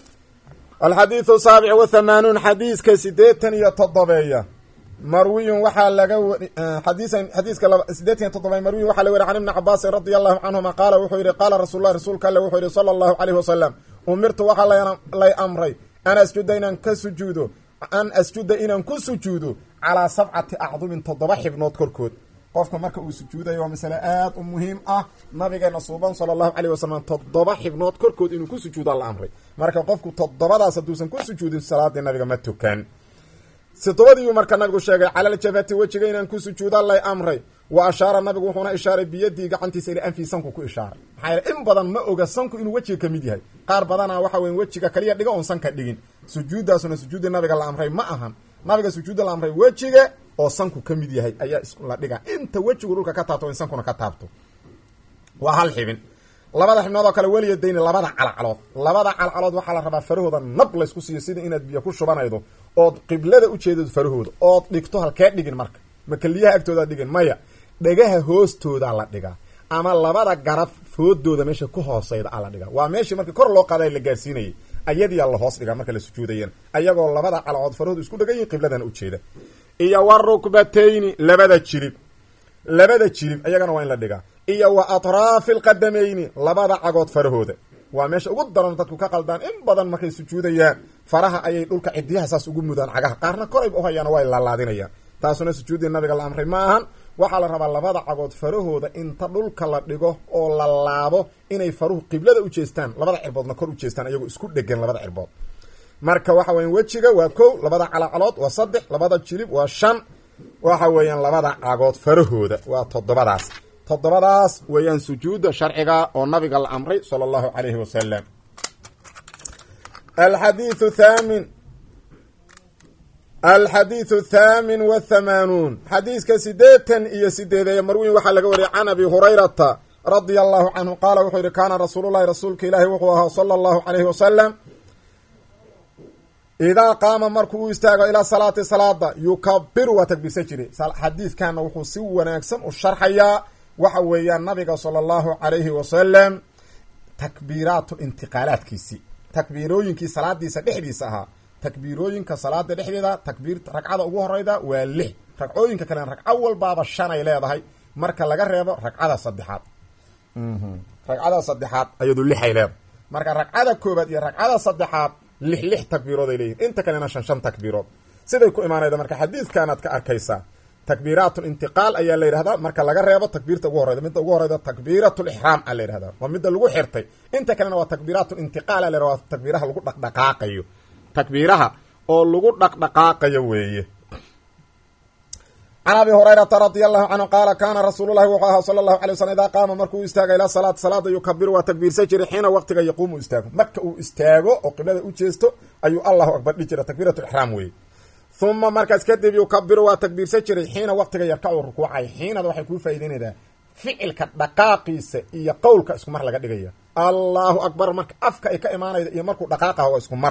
alxadiidu saabic wa hamaanuun xadiiska sideetan iyo toddobeeya marwiyun waxaa laga wari xadiisan xadiiska sideetan iyo toddoba marwiyun waxaa laga wari can ibni cabaasin radia allahu canhuma qaala wuxuu yihi qaala rasuululah rasuulka alle wuxuu yihi sala allahu caleyhi wasalam umirtu waxaa lay amray an asjuda inaan ka sujuudo an asjuda inaan ku sujuudo calaa sabcati acdumin toddoba xibnood korkood qofka marka uu sujuudayo waa masale aad u muhiim ah nabigeena suuban sala allahu caleyh wasalam toddoba xibnood korkood inuu ku sujuuda la amray marka qofku toddobadaas hadduusan ku sujuudin salaadii nabiga ma tukan sidobadiiuu marka nabigu sheegay cala ljabhati wejiga inaan ku sujuuda lay amray wa ashaara nabigu wuxuuna ishaaray biyadii gacantiisa ila anfii sanku ku ishaaray maxaa yeele in badan ma oga sanku inuu wejiga kamid yahay qaar badana waxa weya wejiga kaliya dhiga oon sanka dhigin sujuuddaasuna sujuuddii nabiga la amray ma ahan nabiga sujuudda la amray wejiga oo sanku ka mid yahay ayaa isla dhiga inta wejigu dhulka ka taabto in sankuna ka taabto waa hal xibin labada xibnood oo kale weliyadayni labada calcalood labada calcalood waxaa la rabaa farahooda nab laysku siiyo sida inaad biyo ku shubanaydo ood qiblada ujeedad farahooda ood dhigto halkee dhigin marka makeliyaha agtoodaa dhigin maya dhegaha hoostoodaa la dhigaa ama labada garab foodooda meesha ku hooseyda a la dhigaa waa meeshii markii kor loo qaaday la gaarsiinayay ayadiyaa la hoos dhigaa marka la sujuudayan ayagoo labada calcood farahooda isku dhegan yihin qibladana ujeeda iyo wa rukbatayni labada jirib labada jirib ayagana waa in la dhigaa iyo wa atraafi alqadamayni labada cagood farahooda waa meesha ugu daran dadku ka qaldaan in badan markay sujuudayaan faraha ayay dhulka cidiyaha saas ugu mudaan cagaha qaarna korayba uhayaan way laalaadinayaan taasuna sujuuddii nabiga la amray ma ahan waxaa la rabaa labada cagood farahooda inta dhulka la dhigo oo la laabo inay faruhu qiblada u jeestaan labada cirboodna kor u jeestaan ayagoo isku dhegan labada cirbood marka waxa weyan wejiga waa kow labada calacalood waa saddex labada jilib waa shan waxa weeyaan labada cagood farahooda waa toddobadaas toddobadaas weeyaan sujuudda sharciga oo nabiga la amray sala allahu calayhi wasalam alxadiiu thaamin alxadiidu thaamin wathamaanuun xadiiska sideetan iyo sideedeeye marwiin waxaa laga wariyay can abi hurayrata radia allahu canhu qaala wuxuu yihi kaana rasuululahi rasuulka ilaahi wuxuu ahaa sala allahu calayhi wasalam idaa qaama markuu u istaago ilaa salaati salaada yukabiru waa takbiirsan jiray xadiidkana wuxuu si wanaagsan u sharxayaa waxa weeyaan nabiga sala allahu calayhi wasalam takbiiraatu intiqaalaadkiisii takbiirooyinkii salaadiisa dhexdiisa ahaa takbiirooyinka salaada dhexdeeda takbiir ragcada ugu horeyda waa lix ragcooyinka kalena ragco walbaaba shanay leedahay marka laga reebo ragcada saddexaad ragcada saddexaad ayadu lixay leedahay marka ragcada koobaad iyo ragcada saddexaad lix lix takbiirood ay leeyihin inta kalena shan shan takbiirood siday ku imaanayda marka xadiidkanaad ka arkaysaa takbiiraatu intiqaal ayaa la yidhahdaa marka laga reebo takbiirta ugu horeyda midda ugu horeyda takbiirat lixraam a la yidhahdaa waa midda lagu xirtay inta kalena waa takbiiraat intiqaal a la yhahda waa takbiiraha lagu dhaqdhaqaaqayo takbiiraha oo lagu dhaqdhaqaaqayo weeye can abi hurayrata radia allahu canhu qaala kaana rasuululahi wuxuu ahaa sala allahu alay waslm idaa qaama markuu istaaga ilaa salaati salaada yukabiru waa takbiirsan jiray xiina waqtiga yaquumu istaago marka uu istaago oo qiblada u jeesto ayuu allahu akbar dhihi jira takbiirat lixraam weeye uma markaas kadib yukabiru waa takbiirsan jiray xiina waqtiga yarkacu rukuucay xiinada waxay kuu faa'ideynaydaa ficilka dhaqaaqiisa iyo qowlka isku mar laga dhigaya allahu akbar marka afka ay ka imaanayda iyo markuu dhaqaaqaha waa isku mar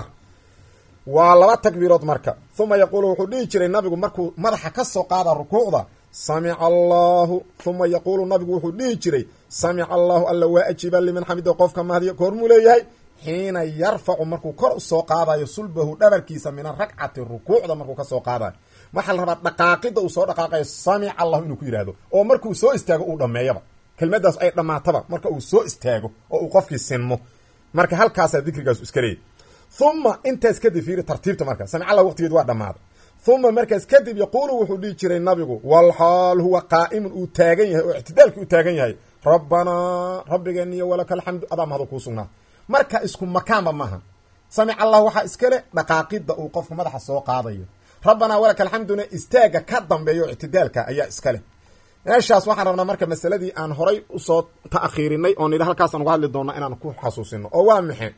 waa laba takbiirood marka uma yaquulu wuxuu dhihi jiray nabigu markuu madaxa ka soo qaada rukuucda samica allahu uma yaquulu nabigu wuxuu dhihi jiray samica allahu alla waa ajiiba liman xamida qofka mahdiya koormuu leeyahay xiina yarfacu markuu kor usoo qaadayo sulbahu dhabarkiisa min arakcati rukuucda markuu kasoo qaadayo waxaa la rabaa dhaqaaqida uu soo dhaqaaqayo samica allahu inuu ku yidhaahdo oo markuu soo istaago uu dhameeyaba kelmadaas ay dhammaataba marka uu soo istaago oo uu qofkii sinmo marka halkaasaa dikrigaas iska leeyay uma intaas kadib fiiri tartiibta marka samic allah waqtigeed waa dhammaaday uma markaas kadib yaquulu wuxuu dhihi jiray nabigu walxaal huwa qaa'imun uu taagan yahay oo ictidaalkii u taagan yahay rabbanaa rabbigeeniyo walaka alxamdu adaa mahadu kuu sugnaa marka isku makaanba maaha samic allah waxaa iskale dhaqaaqida uu qofku madaxa soo qaadayo rabbanaa walaka alxamduna istaaga ka dambeeyo ictidaalka ayaa iskale meeshaas waxaan rabnaa marka masaladii aan horay usoo ta'khiirinay oo nidhi halkaasaan uga hadli doona inaan ku xasuusino oo waa maxe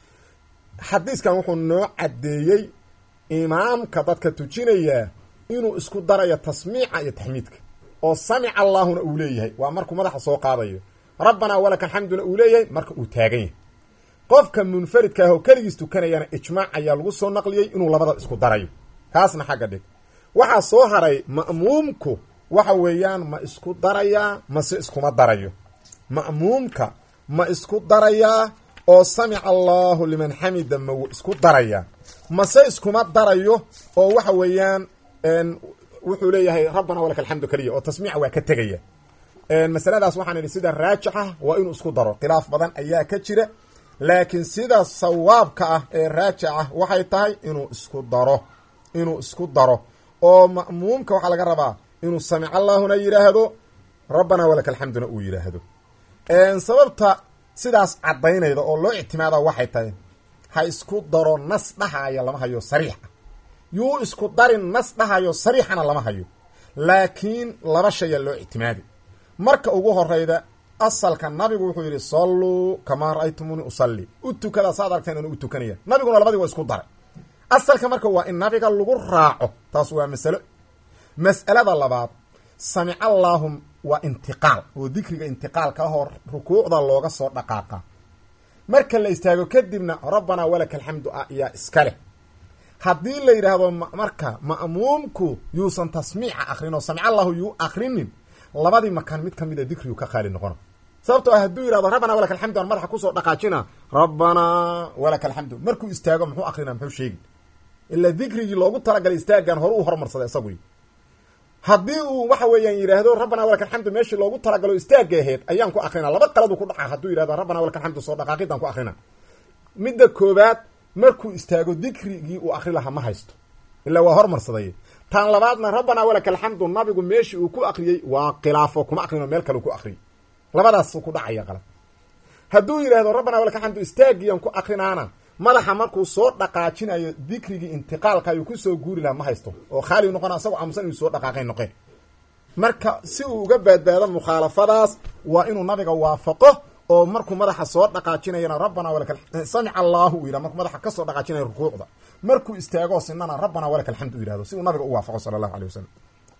xadiiskan wuxuu noo caddeeyey imaamka dadka tujinayaa inuu isku darayo tasmiica iyo taxmiidka oo samica allaahuna uu leeyahay waa markuu madaxa soo qaadayo rabbanaa walaka alxamduna uu leeyahay marka uu taagan yahay qofka munfaridka ah oo keligiis tukanayana ijmaac ayaa lagu soo naqliyey inuu labada isku darayo kaasna xagga dhig waxaa soo haray ma'muumku waxa weeyaan ma isku darayaa mase iskuma darayo ma'muumka ma isku darayaa oo samica allahu liman xamida ma isku daraya mase iskuma darayo oo waxa weeyaan wuxuu leeyahay rabbana walaka alxamdu keliya oo tasmiica waa ka tegaya masaladaas waxaan idhi sida raajixa waa inuu isku daro khilaaf badan ayaa ka jira laakiin sida sawaabka ah ee raajic ah waxay tahay inuu isku daro inuu isku daro oo ma'muumka waxaa laga rabaa inuu samic allahuna yidhaahdo rabbana walaka alxamduna uu yidhaahdo sababta sidaas caddaynayda oo loo ictimaada waxay tahay ha isku daro nas dhahaya lama hayo sariixa yuu isku darin nas dhahayo sariixana lama hayo laakiin laba shaya loo ictimaadi marka ugu horeyda asalka nabigu wuxuu yidhi salluu kamaa ra'aytumuni usalli u tukada saad aragteen anu u tukanaya nabiguna labadii waa isku daray asalka marka waa in nabiga lagu raaco taas waa masalo mas'alada labaad samic allaahum waa intiqaal oo dikriga intiqaalka ahoo rukuucda looga soo dhaqaaqa marka la istaago kadibna rabbanaa walaka alxamdu ah ayaa iska leh haddii la yidhaahdo marka ma'muumku yuusan tasmiica akrin oo samic allahu yuu akrinin labadii makaan mid ka mida dikrigu ka qaali noqona sababtoo ah hadduu yihahdo rabbanaa walaka alxamdu aan madaxa kusoo dhaqaajina rabbanaa walaka alxamdu markuu istaago muxuu akrina muxuu sheegi ilaa dikrigii loogu talagalay istaagan hore u hormarsaday isaguy haddii uu waxa weeyaan yidhaahdo rabbana walaka alxamdu meeshii loogu talagalo istaagga aheyd ayaan ku akrina laba qaladu ku dhaca hadduu yidhahdo rabbana walaka alxamdu soo dhaqaaqidaan ku akrina midda koobaad markuu istaago dikrigii uu akri lahaa ma haysto ilaa waa hormarsaday tan labaadna rabbana walaka alxamdu nabigu meeshii uu ku akriyey waa khilaafo kuma akrino meel kale ku akriyay labadaas ku dhacaya qalad hadduu yidhahdo rabbana walaka alxamdu istaagiyan ku akrinaana madaxa markuu soo dhaqaajinayo dikrigii intiqaalka ayuu kusoo guuri lahaa ma haysto oo khaali noqona asagoo aamusan inuu soo dhaqaaqay noqe marka si uu uga badbaado mukhaalafadaas waa inuu nabiga waafaqo oo markuu madaxa soo dhaqaajinayana rabbana walaka samica allahu u yidhah markuu madaxa kasoo dhaqaajinayo rukuucda markuu istaagoo sinana rabbana walaka alxamdu u yihahdo si uu nabiga u waafaqo sala allahu alay wasalam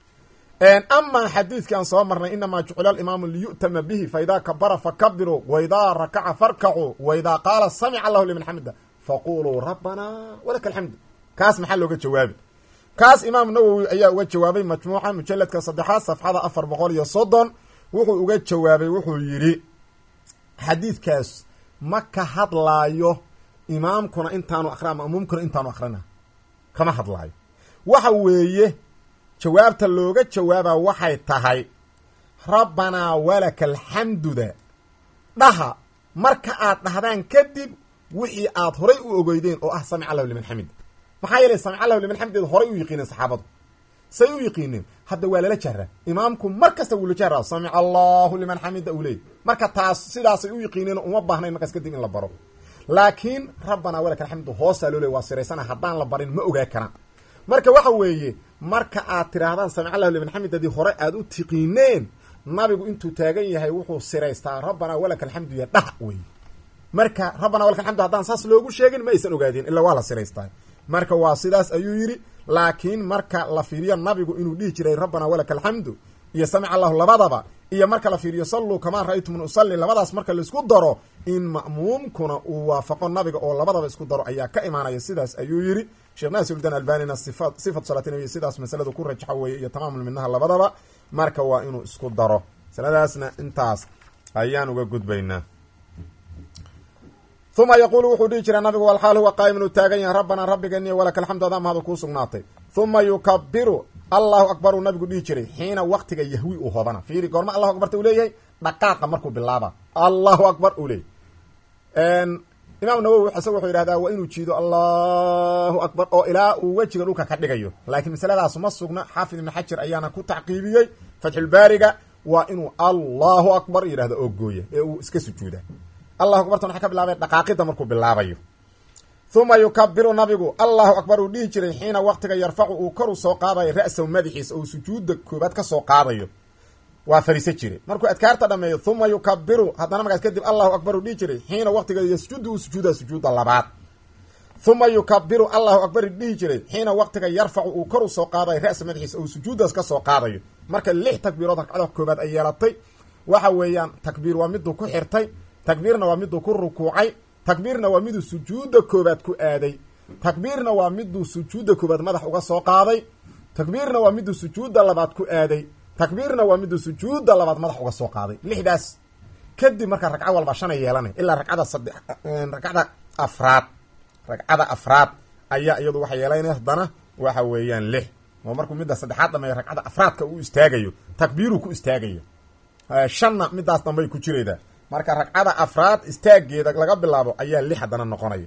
amaa xadiidkii aan soo marnay inamaa jucila alimaamu liyu'tama bihi faidaa kabara fakabiruu waidaa rakaca farkacuu waidaa qaala samica allahu liman xamida faquluu rabbana walaka alxamdu kaas maxaa looga jawaabi kaas imaam nawowi ayaa uga jawaabay majmuuca mujaladka saddexaad safxada afar boqol iyo soddon wuxuu uga jawaabay wuxuu yidhi xadiidkaas ma ka hadlaayo imaamkuna intaanu akria ma'muumkuna intaanu akrina kama hadlaayo waxa weeye jawaabta looga jawaabaa waxay tahay rabbanaa walaka alxamduda dhaha marka aad dhahdaan kadib wixii aad horay u ogeydeen oo ah samic allahu liman xamid maxaa yeelay samic allahu liman xamideed horay u yiqiineen saxaabadu say u yiqiineen hadda waa lala jahraa imaamku mar kasta wuu la jahraa samic allahu liman xamida uu leey marka taas sidaasay u yiqiineen uma baahnayn markaas kadib in la baro laakiin rabbanaa walaka alxamdu hoosaa loo leey waa siraysana haddaan la barin ma ogaa karaan marka waxa weeye marka aad tidhaahdaan samic allahu liman xamidadii hore aad u tiqiineen nabigu intuu taagan yahay wuxuu siraystaa rabbanaa walaka alxamdu ya dhah wey marka rabbana walaka alxamdu haddaan saas loogu sheegin ma aysan ogaadeen ilaa waa la siraystaa marka waa sidaas ayuu yidhi laakiin marka la fiiriyo nabigu inuu dhihi jiray rabbana walaka alxamdu iyo samic allahu labadaba iyo marka la fiiriyo salluu kamaa ra-aytum usalli labadaas marka laisku daro in ma'muumkuna uu waafaqo nabiga oo labadaba isku daro ayaa ka imaanaya sidaas ayuu yidhi sheekh naasiruddin albanina sifa sifatu salaati nabiy sidaas masaladu ku rajaxo weeye iyo tamaamul minaha labadaba marka waa inuu isku daro masaladaasna intaas ayaan uga gudbaynaa uma yaquulu wuxuu dhihi jiray nabigu walxaal huwa qaa'imun uu taagan yahay rabbanaa rabbigeeniy walaka alxamdu adaa mahadu kuu sugnaatay uma yukabiru allahu akbar uu nabigu dhihi jiray xiina waktiga yahwi uu hodana fiiri goorma allahu akbarta uu leeyahay dhaqaaqa markuu bilaaba allahu akbar uu leeyahy imaam nawowi isaga wuxuu yidhahdaa waa inuu jiido allahu akbar oo ilaa uu wejiga dhulka ka dhigayo laakiin masaladaas ma sugna xaafid ibn xajar ayaana ku tacqiibiyey fatxulbaariga waa inuu allahu akbar yidhahdo oo gooya ee uu iska sujuuda allahu akbartan waxaa ka bilaabay dhaqaaqida markuu bilaabayo uma yukabiru nabigu allahu akbar uu dhihi jiray xiina waktiga yarfacu uu koru soo qaadayo ra-sahu madaxiisa ou sujuuda koobaad ka soo qaadayo waa fariiso jiray markuu adkaarta dhameeyo uma yukabiru haddana markaas kadib allahu akbar uu dhihi jiray xiina waktiga yasjudu uu sujuuda sujuuda labaad uma yukabiru allahu akbar dhihi jiray xiina waktiga yarfacu uu kor u soo qaadayo ra-sa madaxiisa ou sujuudaas ka soo qaadayo marka lix takbiirood ragcada koobaad ay yeelatay waxa weeyaan takbiir waa miduu ku xirtay takbiirna waa miduu ku rukuucay takbiirna waa miduu sujuuda koobaad ku aaday takbiirna waa miduu sujuuda koobaad madax uga soo qaaday takbiirna waa miduu sujuuda labaad ku aaday takbiirna waa miduu sujuuda labaad madax uga soo qaaday lixdaas kadib markaa ragco walba shanay yeelanay ilaa ragcada saddex ragcada afraad ragcada afraad ayaa iyadu waxa yeelanay haddana waxa weeyaan lix oo markuu midda saddexaad dhameeyo ragcada afraadka uu istaagayo takbiiruu ku istaagayo shanna midaas dambay ku jiraydaa marka ragcada afraad istaageeda laga bilaabo ayaa lix haddana noqonaya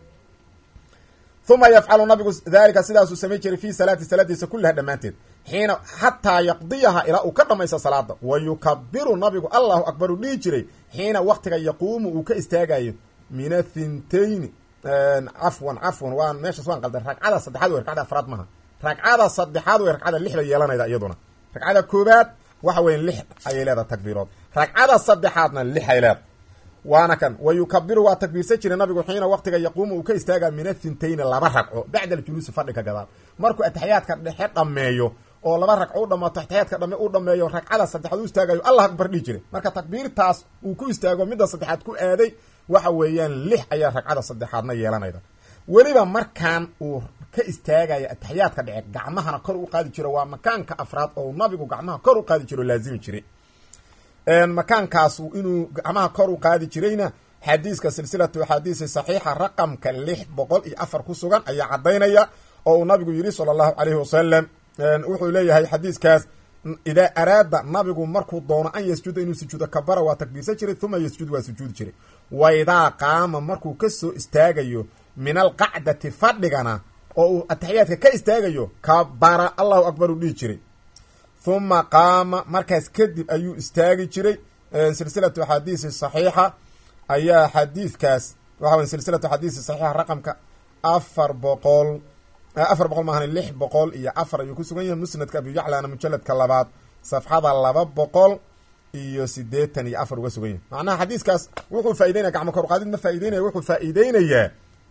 uma yafcalu nabigu daalika sidaasuu samay jiray fi salaati salaadiisa kullaha dhammaanteed xiina xataa yaqdiyaha ilaa uu ka dhamaysto salaada wa yukabiru nabigu allahu akbar uu dhihi jiray xiina waktiga yaquumu uu ka istaagayo min athintayni cafwan cafwan waan meeshaas waan qaldan ragcada saddexaad wey ragcada afraad maha ragcada saddexaad wey ragcada lixda yeelanayda iyaduna ragcada koobaad waxa weya lix ayay leedahay takbiirood ragcada saddexaadna lix ay leedahay waana kan wa yukabiru waa takbiirsan jiray nabigu xiina waktiga yaquumu uu ka istaaga min athintayni laba ragco bacda aljuluusi fadhiga gadaal markuu ataxiyaadka dhexe dhameeyo oo laba ragco u dhamaato ataxiyaadka dhame u dhameeyo ragcada saddexaad u istaagayo allah akbar dhihi jiray marka takbiirtaas uu ku istaago midda saddexaad ku aaday waxa weeyaan lix ayaa ragcada saddexaadna yeelanayda weliba markaan uu ka istaagaya ataxiyaadka dhece gacmahana kor u qaadi jiro waa makaanka afraad oo nabigu gacmaha kor u qaadi jiro laazimi jiray makaankaas inuu gacmaha kor u qaadi jirayna xadiiska silsilatu axaadiisi saxiixa raqamka lix boqol iyo afar ku sugan ayaa caddaynaya oo uu nabigu yidhi sala allahu calayhi wasalam wuxuu leeyahay xadiiskaas idaa araada nabigu markuu doono an yasjuda inuu sujuudo kabara waa takbiirsan jiray uma yasjud waa sujuudi jiray waidaa qaama markuu kasoo istaagayo min alqacdati fadhigana oo uu ataxiyaadka ka istaagayo kabara allahu akbar uu dhihi jiray huma qaama markaas kadib ayuu istaagi jiray silsilatu axaadiisi saxiixa ayaa xadiidkaas waxa wey silsilatu xadiisi saxiixa raqamka afar boqol afar boqol maahan lix boqol iyo afar ayuu ku sugan yahay musnadka abu yaclana mujaladka labaad safxada laba boqol iyo sideetan iyo afar uga sugan yahay macnaha xadiiskaas wuxuu faa'ideynaya gacmo kor qaadid ma faa'ideynaya wuxuu faa'iideynayaa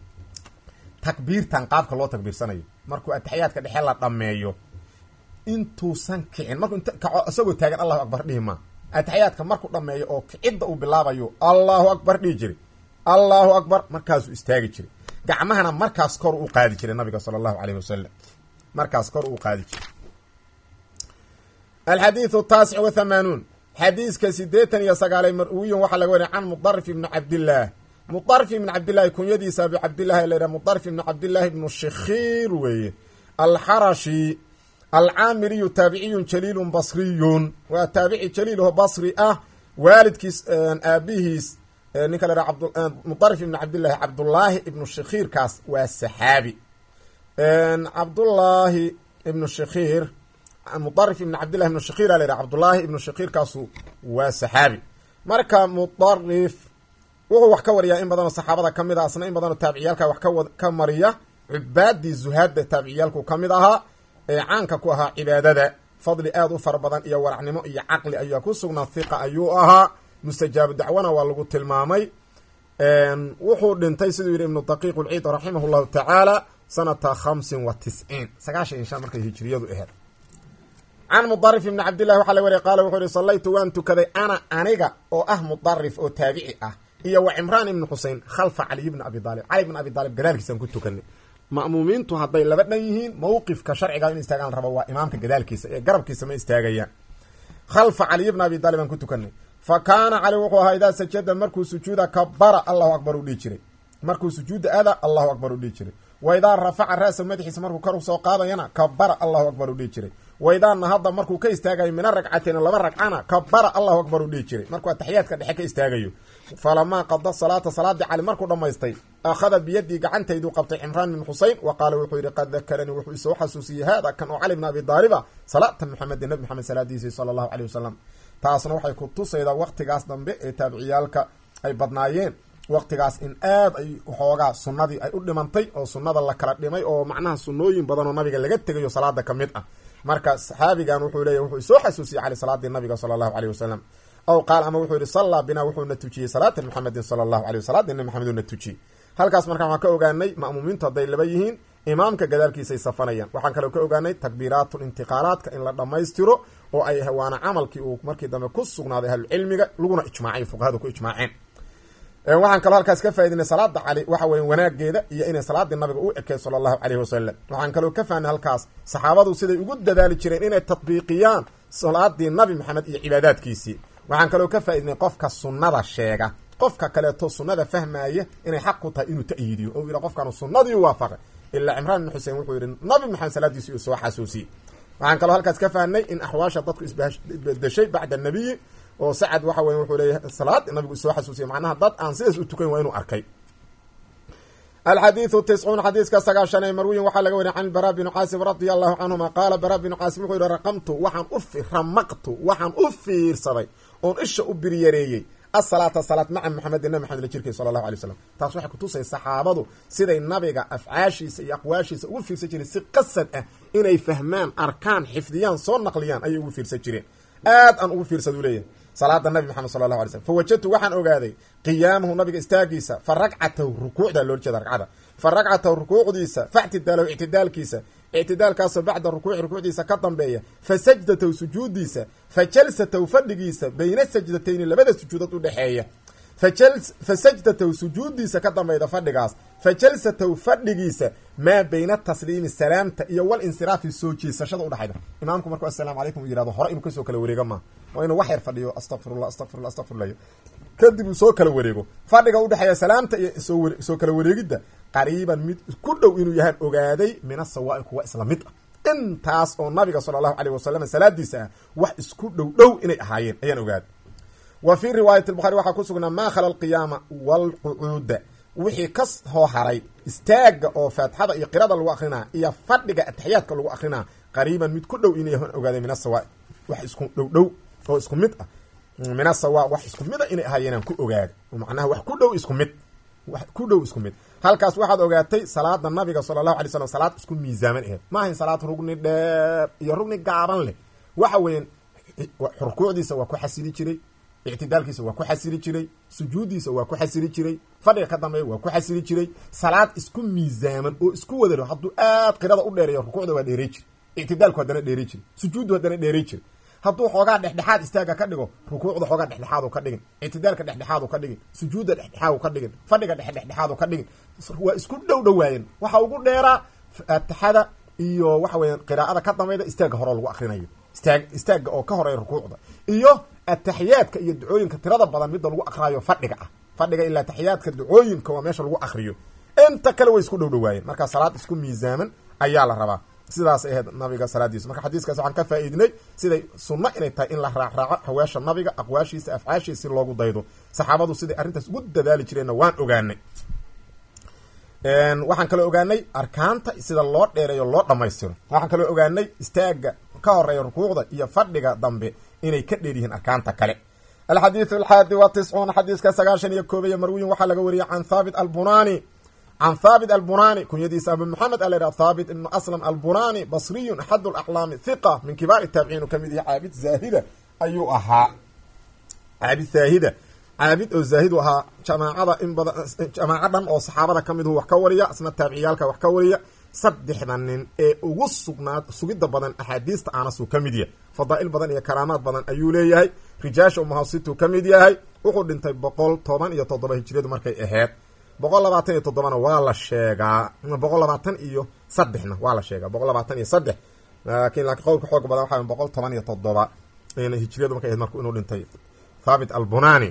takbiirtan qaabka loo takbiirsanayo markuu ataxiyaadka dhexe la dhameeyo intuusan kicin markuu int kaco isagoo taagan allahu akbar dhihi maa ataxiyaadka markuu dhameeyo oo kicidda uu bilaabayo allahu akbar dhihi jiray allahu akbar markaasuu istaagi jiray gacmahana markaas kor u qaadi jiray nabiga sala allahu alayh wasalam markaas kor uu qaadi jiray alxadiidu taasic wa hamaanuun xadiiska sideetan iyo sagaalay marwiyon waxaa laga wariya can mudarif ibni cabdillaah mudarif ibni cabdillahi kunyadiisa abu cabdillahi la yidhaha mudarif ibni cabdillahi ibnu shikhiir weeye alxarashi alcaamiriyu taabiciyun jaliilun basriyun waa taabici jaliilho basri ah waalidkiis aabihiis ninka la yhaha mudarif ibni cabdillahi cabdullaahi ibnu shikhiirkaas waa saxaabi cabdullaahi ibnu shikhiir mudarif ibni cabdillahi ibnu shikhiir a la yhaha cabdullaahi ibnu shikhiirkaasu waa saxaabi marka mudarif wuxuu wax ka wariyaa in badanoo saxaabada ka mid a asna in badanoo taabiciyaalka wax kawa ka mariya cubaadii zuhaadda taabiciyaalku ka mid ahaa ee caanka ku ahaa cibaadada fadli aada u fara badan iyo waracnimo iyo caqli ayaa ku sugnaa hiqa ayuu ahaa mustajaabu dacwana waa lagu tilmaamay wuxuu dhintay siduu yidhi ibnu daqiiq ulciid raximah llahu tacaala sanata khamsin wa tisciin sagaashan iyo shan markay hijiriyadu aheed can mudarif ibni cabdillahi waxaa la wariya qaala wuxuu yihi sallaytu waan tukaday ana aniga oo ah mudarif oo taabici ah iyo wa cimraan ibni xusein khalfa caliy bni abi aalib cali bn abi aalib gadaalkiisaan ku tukanay ma'muumiintu hadday laba dhan yihiin mawqifka sharciga in istaagaan rabo waa imaamka gadaalkiisa ee garabkiisa ma istaagayaan khalfa caliy bna abi aalib aan ku tukanay fa kaana cali wuxuu ahaa idaa sajada markuu sujuuda kabara allahu akbar u dhihi jiray markuu sujuuda aada allahu akbar u dhihi jiray wa idaa rafaca ra'sa madaxiisa markuu kor usoo qaadayana kabara allahu akbar u dhihi jiray wa idaa nahada markuu ka istaagayo mina ragcateyn laba ragcana kabara allahu akbar u dhihi jiray markuu ataxiyaadka dhexe ka istaagayo falamaa qada salaata salaadii cali markuu dhammaystay akhada biyadii gacantayduu qabtay cimraan bin xusein wa qaala wuxuu yidhi qad dakaranii wuxuu isoo xasuusiyey haada kan oo cali bn abi daaliba salaata muxamedin nabi maxamed salaadiisii sala allahu caleyh wasalam taasna waxay ku tusaydaa waktigaas dambe ee taabiciyaalka ay badnaayeen waktigaas in aad ay waxoogaa sunnadii ay u dhimantay oo sunnada la kala dhimay oo macnaha sunnooyin badan oo nabiga laga tegayo salaada ka mid ah marka saxaabigan wuxuu leeyahy wuxuu isoo xasuusiyey cali salaadii nabiga sala allahu caleyh wasalam aw qaal ama wuxuu yihi sallaa binaa wuxuuna tujiyey salaata muxamedin sala allahu aleyh salaadii nabi maxamed uuna tujiyey halkaas markaa waxaan ka ogaanay ma'muumiintu hadday laba yihiin imaamka gadaalkiisay safanayaan waxaan kaloo ka ogaanay takbiiraatu intiqaalaadka in la dhammaystiro oo ay waana camalkii uu markii dambe ku sugnaaday ahlucilmiga laguna ijmaacay fuqahadu ku ijmaaceen waxaan kaloo halkaas ka faa'idinay salaada cali waxa weya wanaageeda iyo inay salaadii nabiga u ekey sala allahu caleyhi wasalam waxaan kaloo ka fahnay halkaas saxaabadu siday ugu dadaali jireen inay tatbiiqiyaan salaadii nabi maxamed iyo cibaadaadkiisii waxaan kaloo ka faaidnay qofka sunnada sheega qofka kaleeto sunnada fahmaaya inay xaq ku tahay inuu ta'yiidiyo o yidha qofkaanu sunnadii u waafaqay ilaa cimraan ibn xusein wuxuu yidhi nabi maxamed salaadiisi uu soo xasuusiyey waxaan kaloo halkaas ka fahnay in axwaasha dadku isbedeshay bacda nabiyi oo sacad waxa weya wuxuu leeyahay salaad nabigu isoo xasuusiyay macnaha dad aan sidaas u tukan waa inuu arkay alxadiidu tiscuun xadiiska sagaashan ee marwiyin waxaa laga wariya can bara binu caasim radia allahu canhuma qaala bara binu caasim wuxuu yihi raqamtu waxaan u ramaqtu waxaan u fiirsaday oon isha u biryareeyey asalaata salaad maca maxamedin nabi maxamed la jirkay sala allahu alay slam taas waxay kutusay saxaabadu siday nabiga afcaashiisa iyo aqwaashiisa ugu fiirsan jireen si qasad ah inay fahmaan arkaan xifdiyaan soo naqliyaan ayay ugu fiirsan jireen aad aan ugu fiirsadu leeyahay salaada nabi maxamed sala allahu alay slm fa wajadtu waxaan ogaaday qiyaamahu nabiga istaagiisa fa ragcatahu rukuucda loola jeeda ragcada fa ragcatahu rukuucdiisa faictidaalahu ictidaalkiisa ictidaalkaasoo bacda rukuuci rukuucdiisa ka dambeeya fa sajdatahu sujuudiisa fa jalsatahu fadhigiisa bayna sajdatayni labada sujuudood u dhexeeya fa sajdatahu sujuudiisa ka dambeyda fadhigaas fa jalsatahu fadhigiisa maa bayna tasliimi salaamta iyo wal insiraafi soo jeesashada udhexayda imaamku markuu assalaamu calaykum uu yihahdo hore inuu kasoo kala wareego maa waa inuu wax yar fadhiyo astaqfirullah astaqfirullah astaqfirullah kadib uu soo kala wareego fadhiga udhexeeya salaamta iyo soo soo kala wareegidda qariiban mid ku dhow inuu yahaan ogaaday min asawaa'i kuwa isla mid ah intaas oo nabiga sala allahu caleyh wasalam salaadiisa ah wax isku dhow dhow inay ahaayeen ayaan ogaaday wa fii riwaayati lbukhari waxaa ku sugnaa maa khala alqiyaama waalqucuuda wixii ka hoo haray istaaga oo faatixada iyo qirada lagu akrinaa iyo fadhiga ataxiyaadka lagu akrinaa qariiban mid ku dhow inay ogaaday min asawa wax isku dhow dhow oo isku mid ah min asawa wax isku mid a inay ahaayeenaan ku ogaada macnaha wax ku dhow isku mid wax ku dhow isku mid halkaas waxaad ogaatay salaada nabiga sala allahu alay slam salaad isku miisaaman aheed ma ahayn salaad rugni dheer iyo rugni gaaban leh waxa weeyaan rukuucdiisa waa ku xasili jiray ictidaalkiisa waa ku xasili jiray sujuuddiisa waa ku xasili jiray fadhiga ka dambeeya waa ku xasili jiray salaad isku miisaaman oo isku wada hadduu aad qirada u dheereeyo rukuucda waa dheerey jiri ictidaalku haddana dheerey jiri sujuuddu haddana dheerey jiri hadduu xoogaa dhexdhexaad istaaga ka dhigo rukuucda xoogaa dhexdhexaadu ka dhigin ictidaalka dhexdhexaadu ka dhigin sujuudda dhexdhexaadu ka dhigin fadhiga dhexdhexaadu ka dhigin waa isku dhow dhowaayeen waxa ugu dheeraa faatixada iyo waxa weeyaan qiraa'ada ka dambayda istaaga hore lagu akrinayo istaag istaaga oo ka horeeya rukuucda iyo ataxiyaadka iyo ducooyinka tirada badan midda lagu akraayo fadhiga ah fadhiga ilaa ataxiyaadka ducooyinka waa meesha lagu akriyo inta kale way isku dhow dhowaayeen marka salaad isku miisaaman ayaa la rabaa sidaas ahayd nabiga salaadiisa marka xadiiskaas waxaan ka faa'iidnay siday sunno inay tahay in la raacraaco haweesha nabiga aqwaashiisa afcaashiisa si loogu daydo saxaabadu siday arrintaas ugu dadaali jireenna waan ogaanay waxaan kaloo ogaanay arkaanta sida loo dheereeyo loo dhammaystiro waxaan kaloo ogaanay istaaga ka horeeya rukuucda iyo fadhiga dambe inay ka dheer yihiin arkaanta kale alxadiidu alxaadi wa tiscuun xadiiska sagaashan iyo koob iyo marwiyin waxaa laga wariyey can thaabit albunani can thaabit albunani kunyadiisa abu maxamed a la yidhaha thaabit ibnu aslam albunani basriyun axad alaxlaami hiqa min kibaari taabiciin uu kamid yahay caabid zaahida ayuu ahaa caabid zaahida caabid oo zaahid u ahaa jamaacada in badan jamaaco dhan oo saxaabada ka midu wax ka wariya isna taabiciyaalka wax ka wariya saddexda nin ee ugu sugnaad sugidda badan axaadiista aanasuu ka mid yahay fadaa'il badan iyo karaamaad badan ayuu leeyahay rijaasha umahasituu ka mid yahay wuxuu dhintay boqol toban iyo toddoba hijiriyadu markay aheyd boqol labaatan iyo toddobana waa la sheegaa boqol labaatan iyo saddexna waa la sheegaa boqol labaatan iyo saddex laakiin laakiin qowlka xooga badan waxa boqol toban iyo toddoba hijiriyadu markay aheyd marku inuu dhintay thaabit albunani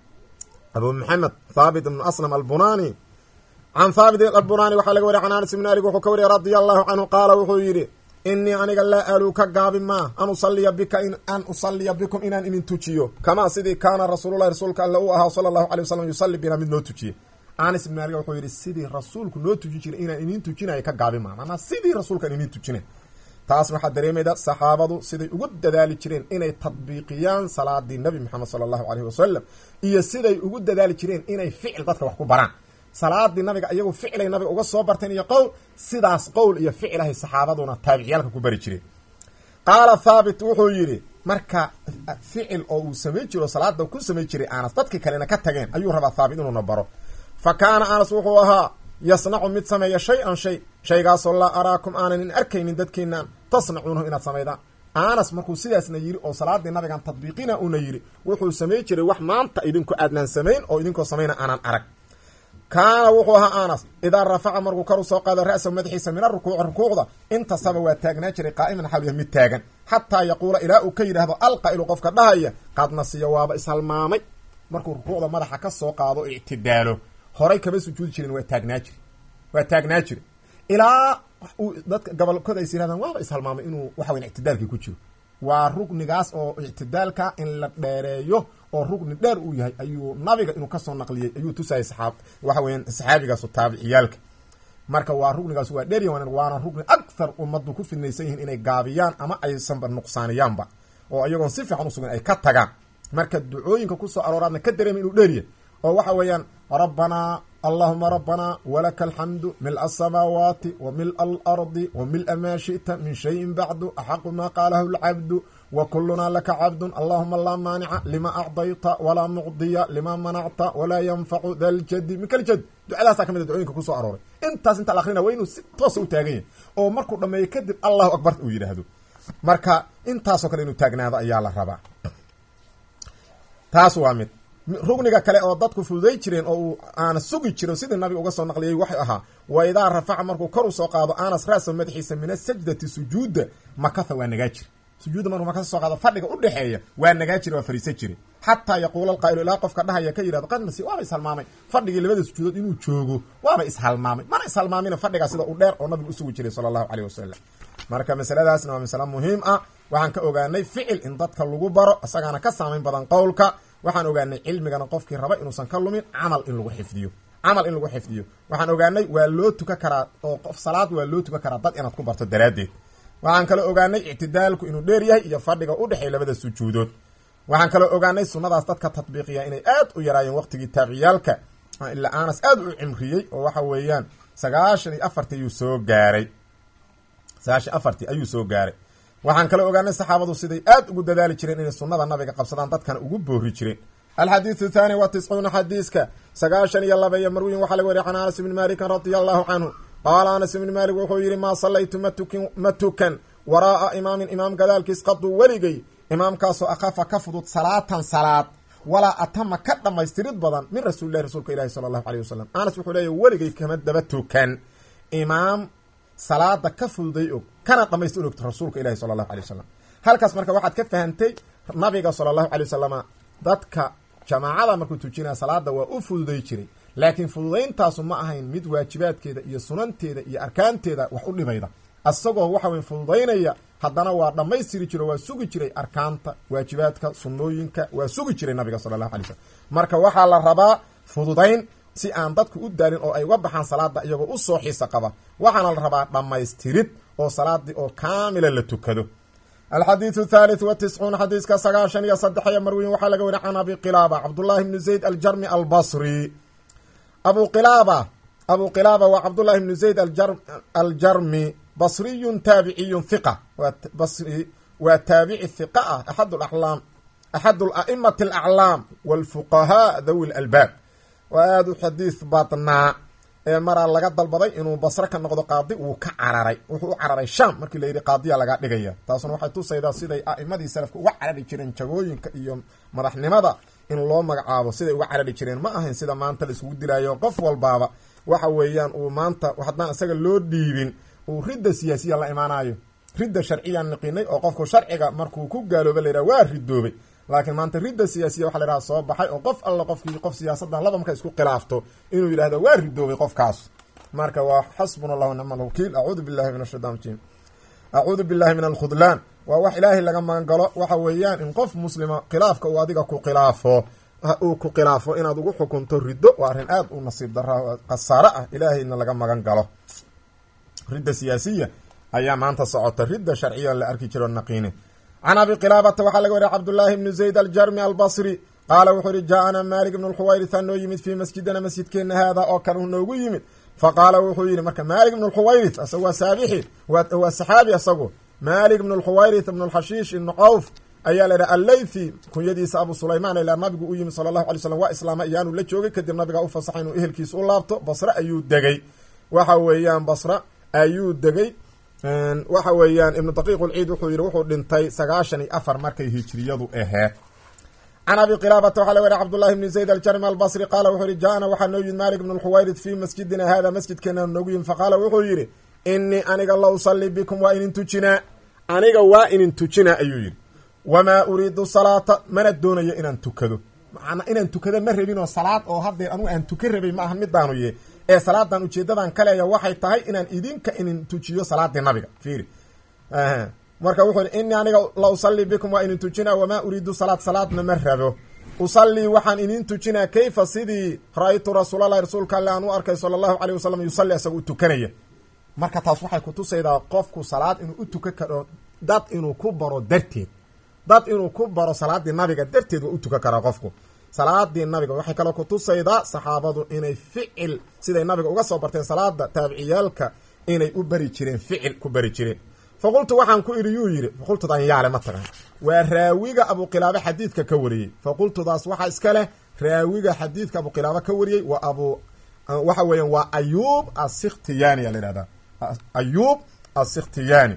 abu maxamed thaabit ibnu aslam albunani can thaabit albunani waxaa laga wariya can anas ibn alik wuxuu ka wariyay radia allahu canhu qaala wuxuu yidhi inii aniga laa aaluu ka gaabi maa an usaliya bika an usaliya bikum inaan idin tujiyo kamaa sidii kaana rasuululahi rasuulka alle uu ahaa sala allahu alay wasalam yusalli bina mid noo tujiye anas ibn alik wuxuu yidhi sidii rasuulku noo tuji jiray inaan idin tujinayo ka gaabi maa maanaa sidii rasuulkaan idin tujinay taas waxaa dareemayda saxaabadu siday ugu dadaali jireen inay tadbiiqiyaan salaadii nabi moxamed sala allahu aleyhi wasalam iyo siday ugu dadaali jireen inay ficil dadka wax ku baraan salaadii nabiga iyagu ficilay nabiga uga soo barteen iyo qowl sidaas qowl iyo ficilahay saxaabaduna taabiciyaalka ku bari jireen qaala thaabit wuxuu yidhi marka ficil oo uu samayn jiro salaada ku samayn jiray anas dadkii kalena ka tageen ayuu rabaa thaabit inuuna baro fa kaana anas wuxuu ahaa yasnacu mid sameeya shay-an shay shaygaasoo laa araakum aanan in arkaynin dadkiinaan tasnacuunahu inaad samaydaan anas markuu sidaasna yidhi oo salaadii nabigan tadbiiqina una yidhi wuxuu samay jiray wax maanta idinku aadnaan samayn oo idinkoo samayna aanan arag kaana wuxuu ahaa anas idaa rafaca markuu kor u soo qaado ra-sa madaxiisa min arukuuci rukuucda intasaba waa taagnaa jiray qaa'iman xawliya mid taagan xataa yaquula ilaa uu ka yidhaahdo alqa'ilu qofka dhahaya qad nasiya waaba ishalmaamay markuu rukuucda madaxa ka soo qaado ictidaalo horay kama sujuudi jirin waa taagnaa jiri waa taagnaa jiri ilaa uu dadka gobolkooda ays yirahdaan waaba ishalmaamay inuu waxa weyan ictidaalkii ku jiro waa rugnigaas oo ictidaalka in la dheereeyo oo rugni dheer uu yahay ayuu nabiga inuu kasoo naqliyey ayuu tusayay saxaab waxa weyan saxaabigaasu taabiciyaalka marka waa rugnigaas waa dheerya waana rugni akthar ummaddu ku fidnaysan yihiin inay gaabiyaan ama aysanba nuqsaaniyaanba oo iyagoon si fiican usugan ay ka tagaan marka ducooyinka kusoo arooraadna ka dareema inuu dheeryahy oo waxa weeyaan rabbanaa allahuma rabbanaa walaka alxamdu mila asamaawaati wa mila alardi wa mila maa shi'ta min shayin bacdu axaqu maa qaalahu lcabdu wa kulunaa laka cabdun allahuma laa maanica lima acdayta walaa mucdiya lima manacta walaa yanfacu da ljadi min kaljad ducadaasaa ka mid a ducooyinka kusoo arooray intaas inta la akrina waa inuu si toosa u taagan yahay oo markuu dhameeyo kadib allahu akbar uu yidhaahdo marka intaasoo kale inuu taagnaado ayaa la rabaa taas waa mid rugniga kale oo dadku fududay jireen oo uu aana sugi jiro sidii nabiga uga soo naqliyay waxay ahaa wa idaa rafaca markuu kor u soo qaado anas ra'sa madaxiisa min asajdati sujuudda makatha waa nagaa jiri sujuudda markuu marka soo qaado fadhiga udhexeeya waa nagaa jira waa fariisan jire xataa yaquula alqaa'ilu ilaa qofka dhahaya ka yihahdo qad nasi waaba ishalmaamay fadhigii labada sujuudood inuu joogo waaba ishalmaamay mana ishalmaamina fadhigaa sida u dheer oo nabigu usugi jiray sala allahu caleyh wasalam marka masaladaasna waa masale muhiim ah waxaan ka ogaanay ficil in dadka lagu baro isagaana ka saamayn badan qowlka waxaan ogaanay cilmigana qofkii raba inuusan ka lumin camal in lagu xifdiyo camal in lagu xifdiyo waxaan ogaanay waa loo tuka karaa oo qof salaad waa loo tuka karaa dad inaad ku barto daraaddeed waxaan kaloo ogaanay ictidaalku inuu dheer yahay iyo fadhiga u dhexeey labada sujuudood waxaan kaloo ogaanay sunnadaas dadka tatbiiqiya inay aad u yaraayeen waqtigii taabiciyaalka ilaa anas aad u cimriyey oo waxa weeyaan sagaashan iyo afartii ayuu soo gaaray sagaashan afartii ayuu soo gaaray waxaan kaloo ogaanay saxaabadu siday aad ugu dadaali jireen inay sunnada nabiga qabsadaan dadkana ugu boori jireen alxadiidu thaani wa tiscuuna xadiiska sagaashan iyo laba iyo marwiyin waxaa laga wariya can anas ibni malikin radia allahu canhu qaala anas ibni maalik wuxuu yidhi maa sallaytu matukin ma tukan waraa'a imaamin imaam gadaalkiis qaduu weligay imaamkaasoo akhafa ka fudud salaatan salaad walaa atama ka dhamaystirid badan min rasuulilahi rasuulka ilahi sala allahu aleyh wasalam anas wuxuu leeyahy weligay kama daba tukan imaam salaada ka fududay og kana dhamaystir ogto rasuulka ilahi sala allahu alay wasalam halkaas marka waxaad ka fahantay nabiga sala allahu alay wasalama dadka jamaacada markuu tujinaya salaada waa u fududay jiray laakiin fududayntaasu ma ahayn mid waajibaadkeeda iyo sunanteeda iyo arkaanteeda wax u dhibayda asagoo waxa weye fududaynaya haddana waa dhammaystiri jiro waa sugi jiray arkaanta waajibaadka sunnooyinka waa sugi jiray nabiga sala allahu alay slam marka waxaa la rabaa fududayn si aan dadku u daalin oo ay uga baxaan salaada iyagoo usoo xiisa qaba waxaana la rabaa dhammaystirid oo salaadii oo kaamila la tukado alxadiidu thalith wa tiscuun xadiiska sagaashan iyo saddex iyo marwiyin waxaa laga wariya can abi qilaaba cabdullahi bni zayd aljarmi albasri abu qilaaba abu qilaaba waa cabdullahi bni zayd aljarmi basriyun taabiciyun hiqa waa basri waa taabici hiqa ah axad alaam axad ala'imati alaclaam walfuqahaa dhawi lalbaab waa aada u xadiis badnaa ee maraa laga dalbaday inuu basre ka noqdo qaadi wuu ka cararay wuxuu u cararay sham markii la yidhi qaadiya laga dhigaya taasuna waxay tusaydaa siday a'imadii salafka uga carari jireen jagooyinka iyo madaxnimada in loo magacaabo siday uga carari jireen ma ahayn sida maanta la isugu dilaayo qof walbaaba waxa weeyaan uu maanta haddaan isaga loo dhiibin uu ridda siyaasiya la imaanayo ridda sharciyaan niqinay oo qofku sharciga markuu ku gaalooba la yidhaha waa ridoobay laakiin maanta ridda siyaasiya waxa la yidhaha soo baxay oo qof alla qofkii qof siyaasaddan laba marka isku khilaafto inuu yidhahdo waa ridoobay qofkaas marka waa xasbuna allahu nicma alwakiil acuudu billahi min ashaytan rajim acuudu billahi min alkhudlaan waa wax ilaahay laga magan galo waxa weeyaan in qof muslima khilaafka uu adiga ku khilaafo uu ku khilaafo inaad ugu xukunto riddo waa arrin aad u nasiib dara khasaare ah ilaahayna laga magan galo ridda siyaasiya ayaa maanta socota ridda sharciya la arki jiro naqiine can abi qilaabata waxaa laga wariya cabdullaahi bni zayd aljarmi albasri qaala wuxuu yihi jaa-ana malik ibnu lxuwayritha noo yimid fii masjidina masjidkeena haada oo kale noogu yimid fa qaala wuxuu yihi marka malik ibnu lxuwayrith asagu waa saabixi waa saxaabi asagu malik ibnu lxuwayrith ibnu lxashiish ibnu cawf ayaa la yidhaha allaythi kunyadiisa abu sulaymaan ilaa nabigu u yimid sala allahu alay slam waa islaama iyaanu la joogay kadib nabiga u fasaxay inuu ehelkiisa u laabto basre ayuu degay waxa weeyaan basra ayuu degay waxa weeyaan ibnu daqiiq ulciid wuxuu yidhi wuxuu dhintay sagaashan iyo afar markay hijriyadu aheed can abi qilaabata waxaa laga wariya cabdullahi bni zayd aljarmi albasri qaala wuxuu yihi jaa-ana waxaa noo yimid malik ibnu lxuwayrid fii masjidina hada masjidkeena noogu yimid faqaala wuxuu yidhi inii aniga la usalli bikum waa inin tujinaa aniga waa inin tujinaa ayuu yidhi wamaa uriidu salaata mana doonayo inaan tukado macnaa inaan tukado ma rabin oo salaad oo haddeer anugu aan tuka rabay ma aha midaanu ye ee salaadan ujeedadan kaleeya waxay tahay inaan idinka inin tujiyo salaadii nabiga fiiri marka wuxuu yihi inii aniga la usallii bikum waa inin tujinaa wamaa uriidu salaad salaadna ma rabo usallii waxaan idin tujinaa kayfa sidii ra-aytu rasuulallahi rasuulka alle aan u arkay sala allahu caleyh wasalam yusalli isaga u tukanaya marka taas waxay kutusaydaa qofku salaad inuu u tukan karo dad inuu ku baro darteed dad inuu ku baro salaadii nabiga darteed waa u tukan karaa qofku salaadii nabiga waxay kaloo kutusaydaa saxaabadu inay ficil siday nabiga uga soo barteen salaada taabiciyaalka inay u bari jireen ficil ku bari jireen faqultu waxaan ku idhi yuu yidhi faqultudan yaale ma tagan waa raawiga abuqilaaba xadiidka ka wariyey faqultudaas waxaa iska leh raawiga xadiidka abuqilaaba ka wariyey waa abu waxa weeyaan waa ayuub asikhtiyaani aa la yihahdaa ayuub asikhtiyaani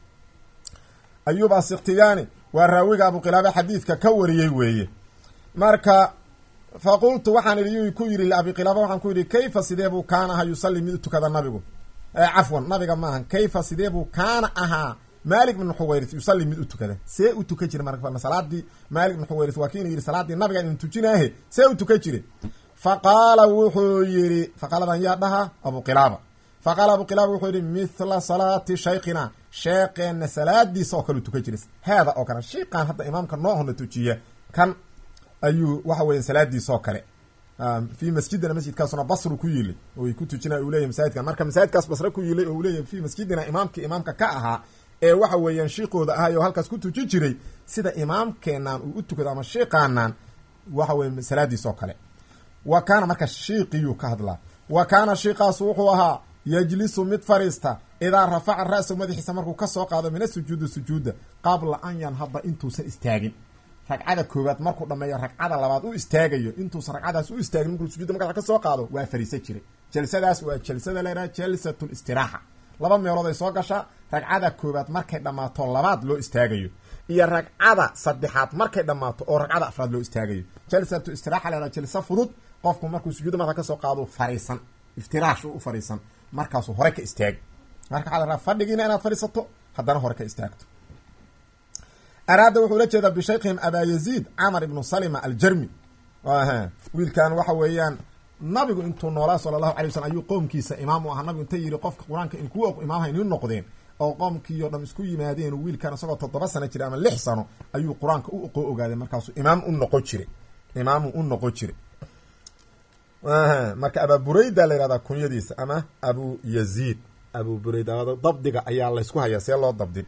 ayuub asikhtiyaani waa raawiga abuqilaaba xadiidka ka wariyey weeye marka faqultu waxaan idhi yuu ku yidhi liabi qilaaba waxaan ku yidhi kayfa sidee buu kaana ahaa yusalli mid u tukada nabigu cafwan nabiga maaha kayfa sidee buu kaana ahaa malik ibn xuwayris yusalli mid u tukada see u tukan jira marka salaadii malik ibn xuwayris waa kiinu yidhi salaadii nabiga idin tujinaahe see u tukan jire fa qaala wuxuu yidhi faqaaladan yaa dhaha abu qilaaba fa qaala abu qilaaba wuxuu yidhi mithla salaati shaykhina sheekeenna salaadiisa oo kale u tukan jira haada oo kale shiiqan hadda imaamka noohona tujiya kan ayuu waxa weya salaadiisa oo kale fi masjidina masjidkaasuna basru ku yilay oy ku tujina uu leyahy masaajidkan marka masaajidkaas basre ku yilay oo uu leeyahy fi masjidina imaamkii imaamka ka ahaa ee waxa weeyaan shiiqooda ahay oo halkaas ku tuji jiray sida imaamkeenaan uu u tukado ama shiiqaanaan waxa weye salaadiis oo kale wa kaana marka shiiqiyuu ka hadlaa wa kaana shiiqaasu wuxuu ahaa yajlisu mid fariista idaa rafaca ra-sa madaxiisa markuu kasoo qaado min asujuudi sujuuda qabla an yanhada intuusan istaagin ragcada koowaad markuu dhameeyo ragcada labaad u istaagayo intuusan ragcadaas u istaagin markuu sujuudda magaxa kasoo qaado waa fariisan jiray jalsadaas waa jalsada laydhaha jalsatu listiraaxa laba meelood ay soo gashaa ragcada koowaad markay dhammaato labaad loo istaagayo iyo ragcada saddexaad markay dhammaato oo ragcada afraad loo istaagayo jalsatu istiraaxa laydhaha jalsa fudud qofku markuu sujuudda madaxa kasoo qaado fariisan iftiraash u fariisan markaasuu hore ka istaagi marka waxaa la rabaa fadhigiina inaad fadhiisato haddana hore ka istaagto araada wuxuu la jeedaa bishaykhihim abaa yaziid camar ibnu salima aljarmi wiilkan waxa weeyaan nabigu intuu noolaa sala allahu alay waslm ayuu qoomkiisa imaam u ahaa nabigu inta yidhi qofka qur-aanka in kuwa imaamha inii noqdeen oo qoomkiio dham isku yimaadeen wiilkan isagoo toddoba sano jira ama lix sano ayuu qur-aanka u oqoo ogaaday markaasuu imaam u noqon jiray imaamu u noqon jiray marka abaa burayda la yihahdaa kunyadiisa ama abu yaziid abu burayda dabdiga ayaa laysku hayaa see loo dabdin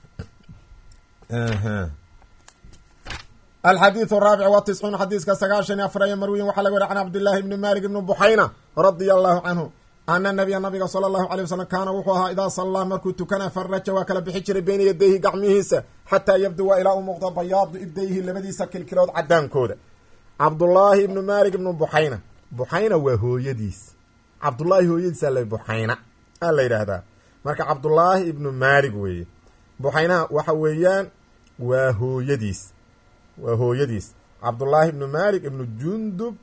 alxadiiث الraabic wa tiscuun xadiiska sagaashan iyo afar iyo marwiyin waxaa laga wari can cabdillaahi ibni malik ibni buxayna radia allahu canhu ana nabiya nabiga sala allahu alay wasalam kaana wuxuu ahaa idaa sallaa markuu tukana faraja waa kala bixi jiray beyna yadayhi gacmihiisa xataa yabduwa ilaa u muuqdo bayaadu ibdayhi labadiisa kilkilood cadaankooda cabdullaahi ibnu malik ibnu buxayna buxayna waa hooyadiis cabdullaahi hooyadiisa la buxayna a la yidhaahdaa marka cabdullaahi ibnu malik weeye buxaynaha waxa weeyaan waa hooyadiis waa hooyadiis cabdullaahi ibnu malik ibnu jundub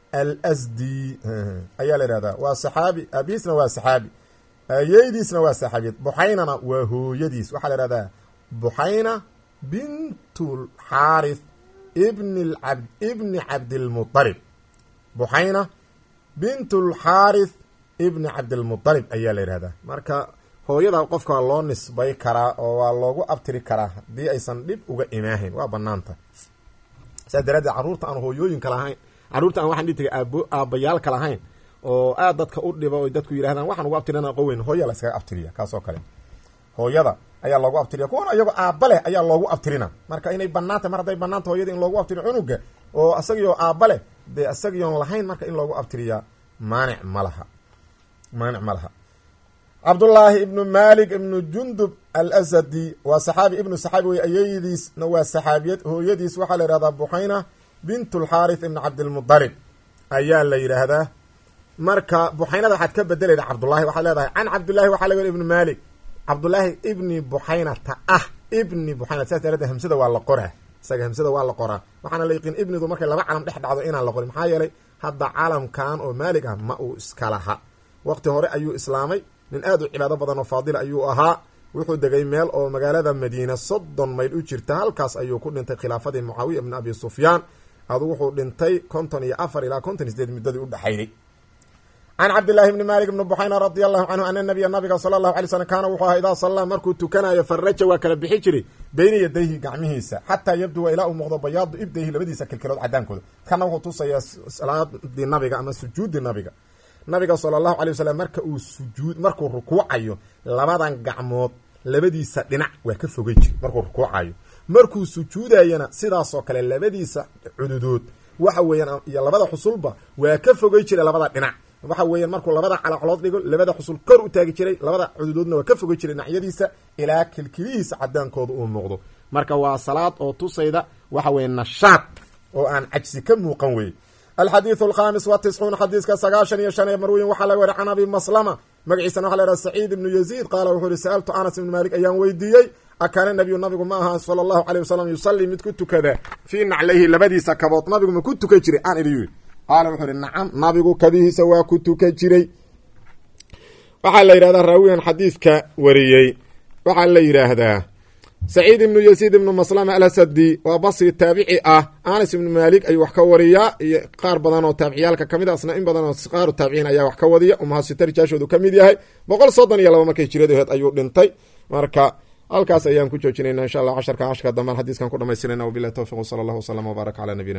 alsdi ayaa la yihahdaa waa saxaabi abiisna waa saxaabi ayeydiisna waa saxaabiyad buxaynana waa hooyadiis waxaa la yihahdaa buxayna bintulxaarith ibn ab ibni cabdilmualib buxayna bintulxaarith ibni cabdilmualib ayaa la yihahdaa marka hooyada qofka waa loo nisbay karaa oo waa loogu abtiri karaa haddii aysan dhib uga imaahayn waa banaanta saa daraaddeed carruurta aan hooyooyinka lahayn carruurta aan waxaan dhihi tagay aabo aabbayaalka lahayn oo aad dadka u dhiba o dadku yidhahdaan waxaan ugu abtirina qoweyn hooya la iskaga abtiriya kaasoo kale hooyada ayaa loogu abtiriya kuwana iyagoo aabba leh ayaa loogu abtirina marka inay banaantay mar hadday banaanta hooyada in loogu abtiriyo cunuga oo isagioo aabba leh dee isagiyoon lahayn marka in loogu abtiriyaa maanic ma laha maanic ma laha cabdullaahi ibnu malik ibnu jundub alsadi waa saxaabi ibnu saxaabi wey ayeydiisna waa saxaabiyad hooyadiis waxaa la yihahdaa buxayna bintulxaarith ibni cabdilmudalib ayaa la yidhaahdaa marka buxaynada waxaad ka bedelayda cabdullahi waxaad leedahay can cabdillahi waxaa laga ibnu malik cabdullaahi ibni buxaynata ah ibni buxayna saas daraadeed hamsada waa la qoraa isaga hamsada waa la qoraa waxaana la yiqiin ibnidu markay laba calam dhex dhacdo inaan la qorin maxaa yeelay hadda calamkan oo maalig ah ma uu iska laha waqti hore ayuu islaamay nin aad u cibaado badan oo faadil ayuu ahaa wuxuu degay meel oo magaalada madiina soddon mayl u jirta halkaas ayuu ku dhintay khilaafadii mucaawiya ibni abi sufyaan adu wuxuu dhintay konton iyo afar ilaa konton iyo sideed muddadii u dhexaynay can cabdillahi bni malik bni buxayna radia allahu canhu ana nabiya nabiga sala allahu alay slm kaana wuxuu ahaa idaa sallaa markuu tukanayo faraja waa kala bixi jiray beyna yadayhi gacmihiisa xataa yabduwa ilaa uu muuqdo bayaadu ibdayhi labadiisa kilkilood cadaankooda kana wuxuu tusayaa salaadii nabiga ama sujuudi nabiga nabiga sala allahu alay wasalam marka uu sujuud markuu rukuucayo labadan gacmood labadiisa dhinac waa ka fogay jir markuu rukuucayo markuu sujuudayana sidaasoo kale labadiisa cududood waxa weeyaan iyo labada xusulba waa ka fogay jira labada dhinac waxa weeyaan markuu labada calaclood dhigo labada xusul kor u taagi jiray labada cududoodna waa ka fogay jiray dhinacyadiisa ilaa kilkilihiisa cadaankooda uu muuqdo marka waa salaad oo tusayda waxa weeye nashaad oo aan cajsi ka muuqan weye alxadiiث alkhamis wa tiscuun xadiiska sagaashan iyo shan ee marweyn waxaa laga wari can abi maslama magaciisana waxa la yhaha saciid ibnu yaziid qaala wuxuu ihi sa'altu anas ibnu malik ayaan weydiiyey akaana nabiyu nabigu ma aha sala allahu aleyh wasalam yusalii mid ku tukada fii naclayhi labadiisa kabood nabigu ma ku tukan jiray aan idhi yiri qaala wuxuu ihi nacam nabigu kabihiisa waa ku tukan jiray waxaa la yidhahdaa raawigan xadiidka wariyey waxaa la yidhaahdaa saciid ibnu yaziid ibnu maslama alasadi waa basri taabici ah anas ibnu maalik ayuu wax ka wariyaa iyo qaar badan oo taabiciyaalka kamid a asna in badan oo qaaru taabiciin ayaa wax ka wadiya umahasita rijaashoodu ka mid yahay boqol soddon iyo laba markay jiradeed ayuu dhintay marka halkaas ayaan ku joojinayna insha allah casharka casharka dambean xadiiskan ku dhamaystirayna wabilahi towfiq wsala allah wslama wbaarak cala nabiyina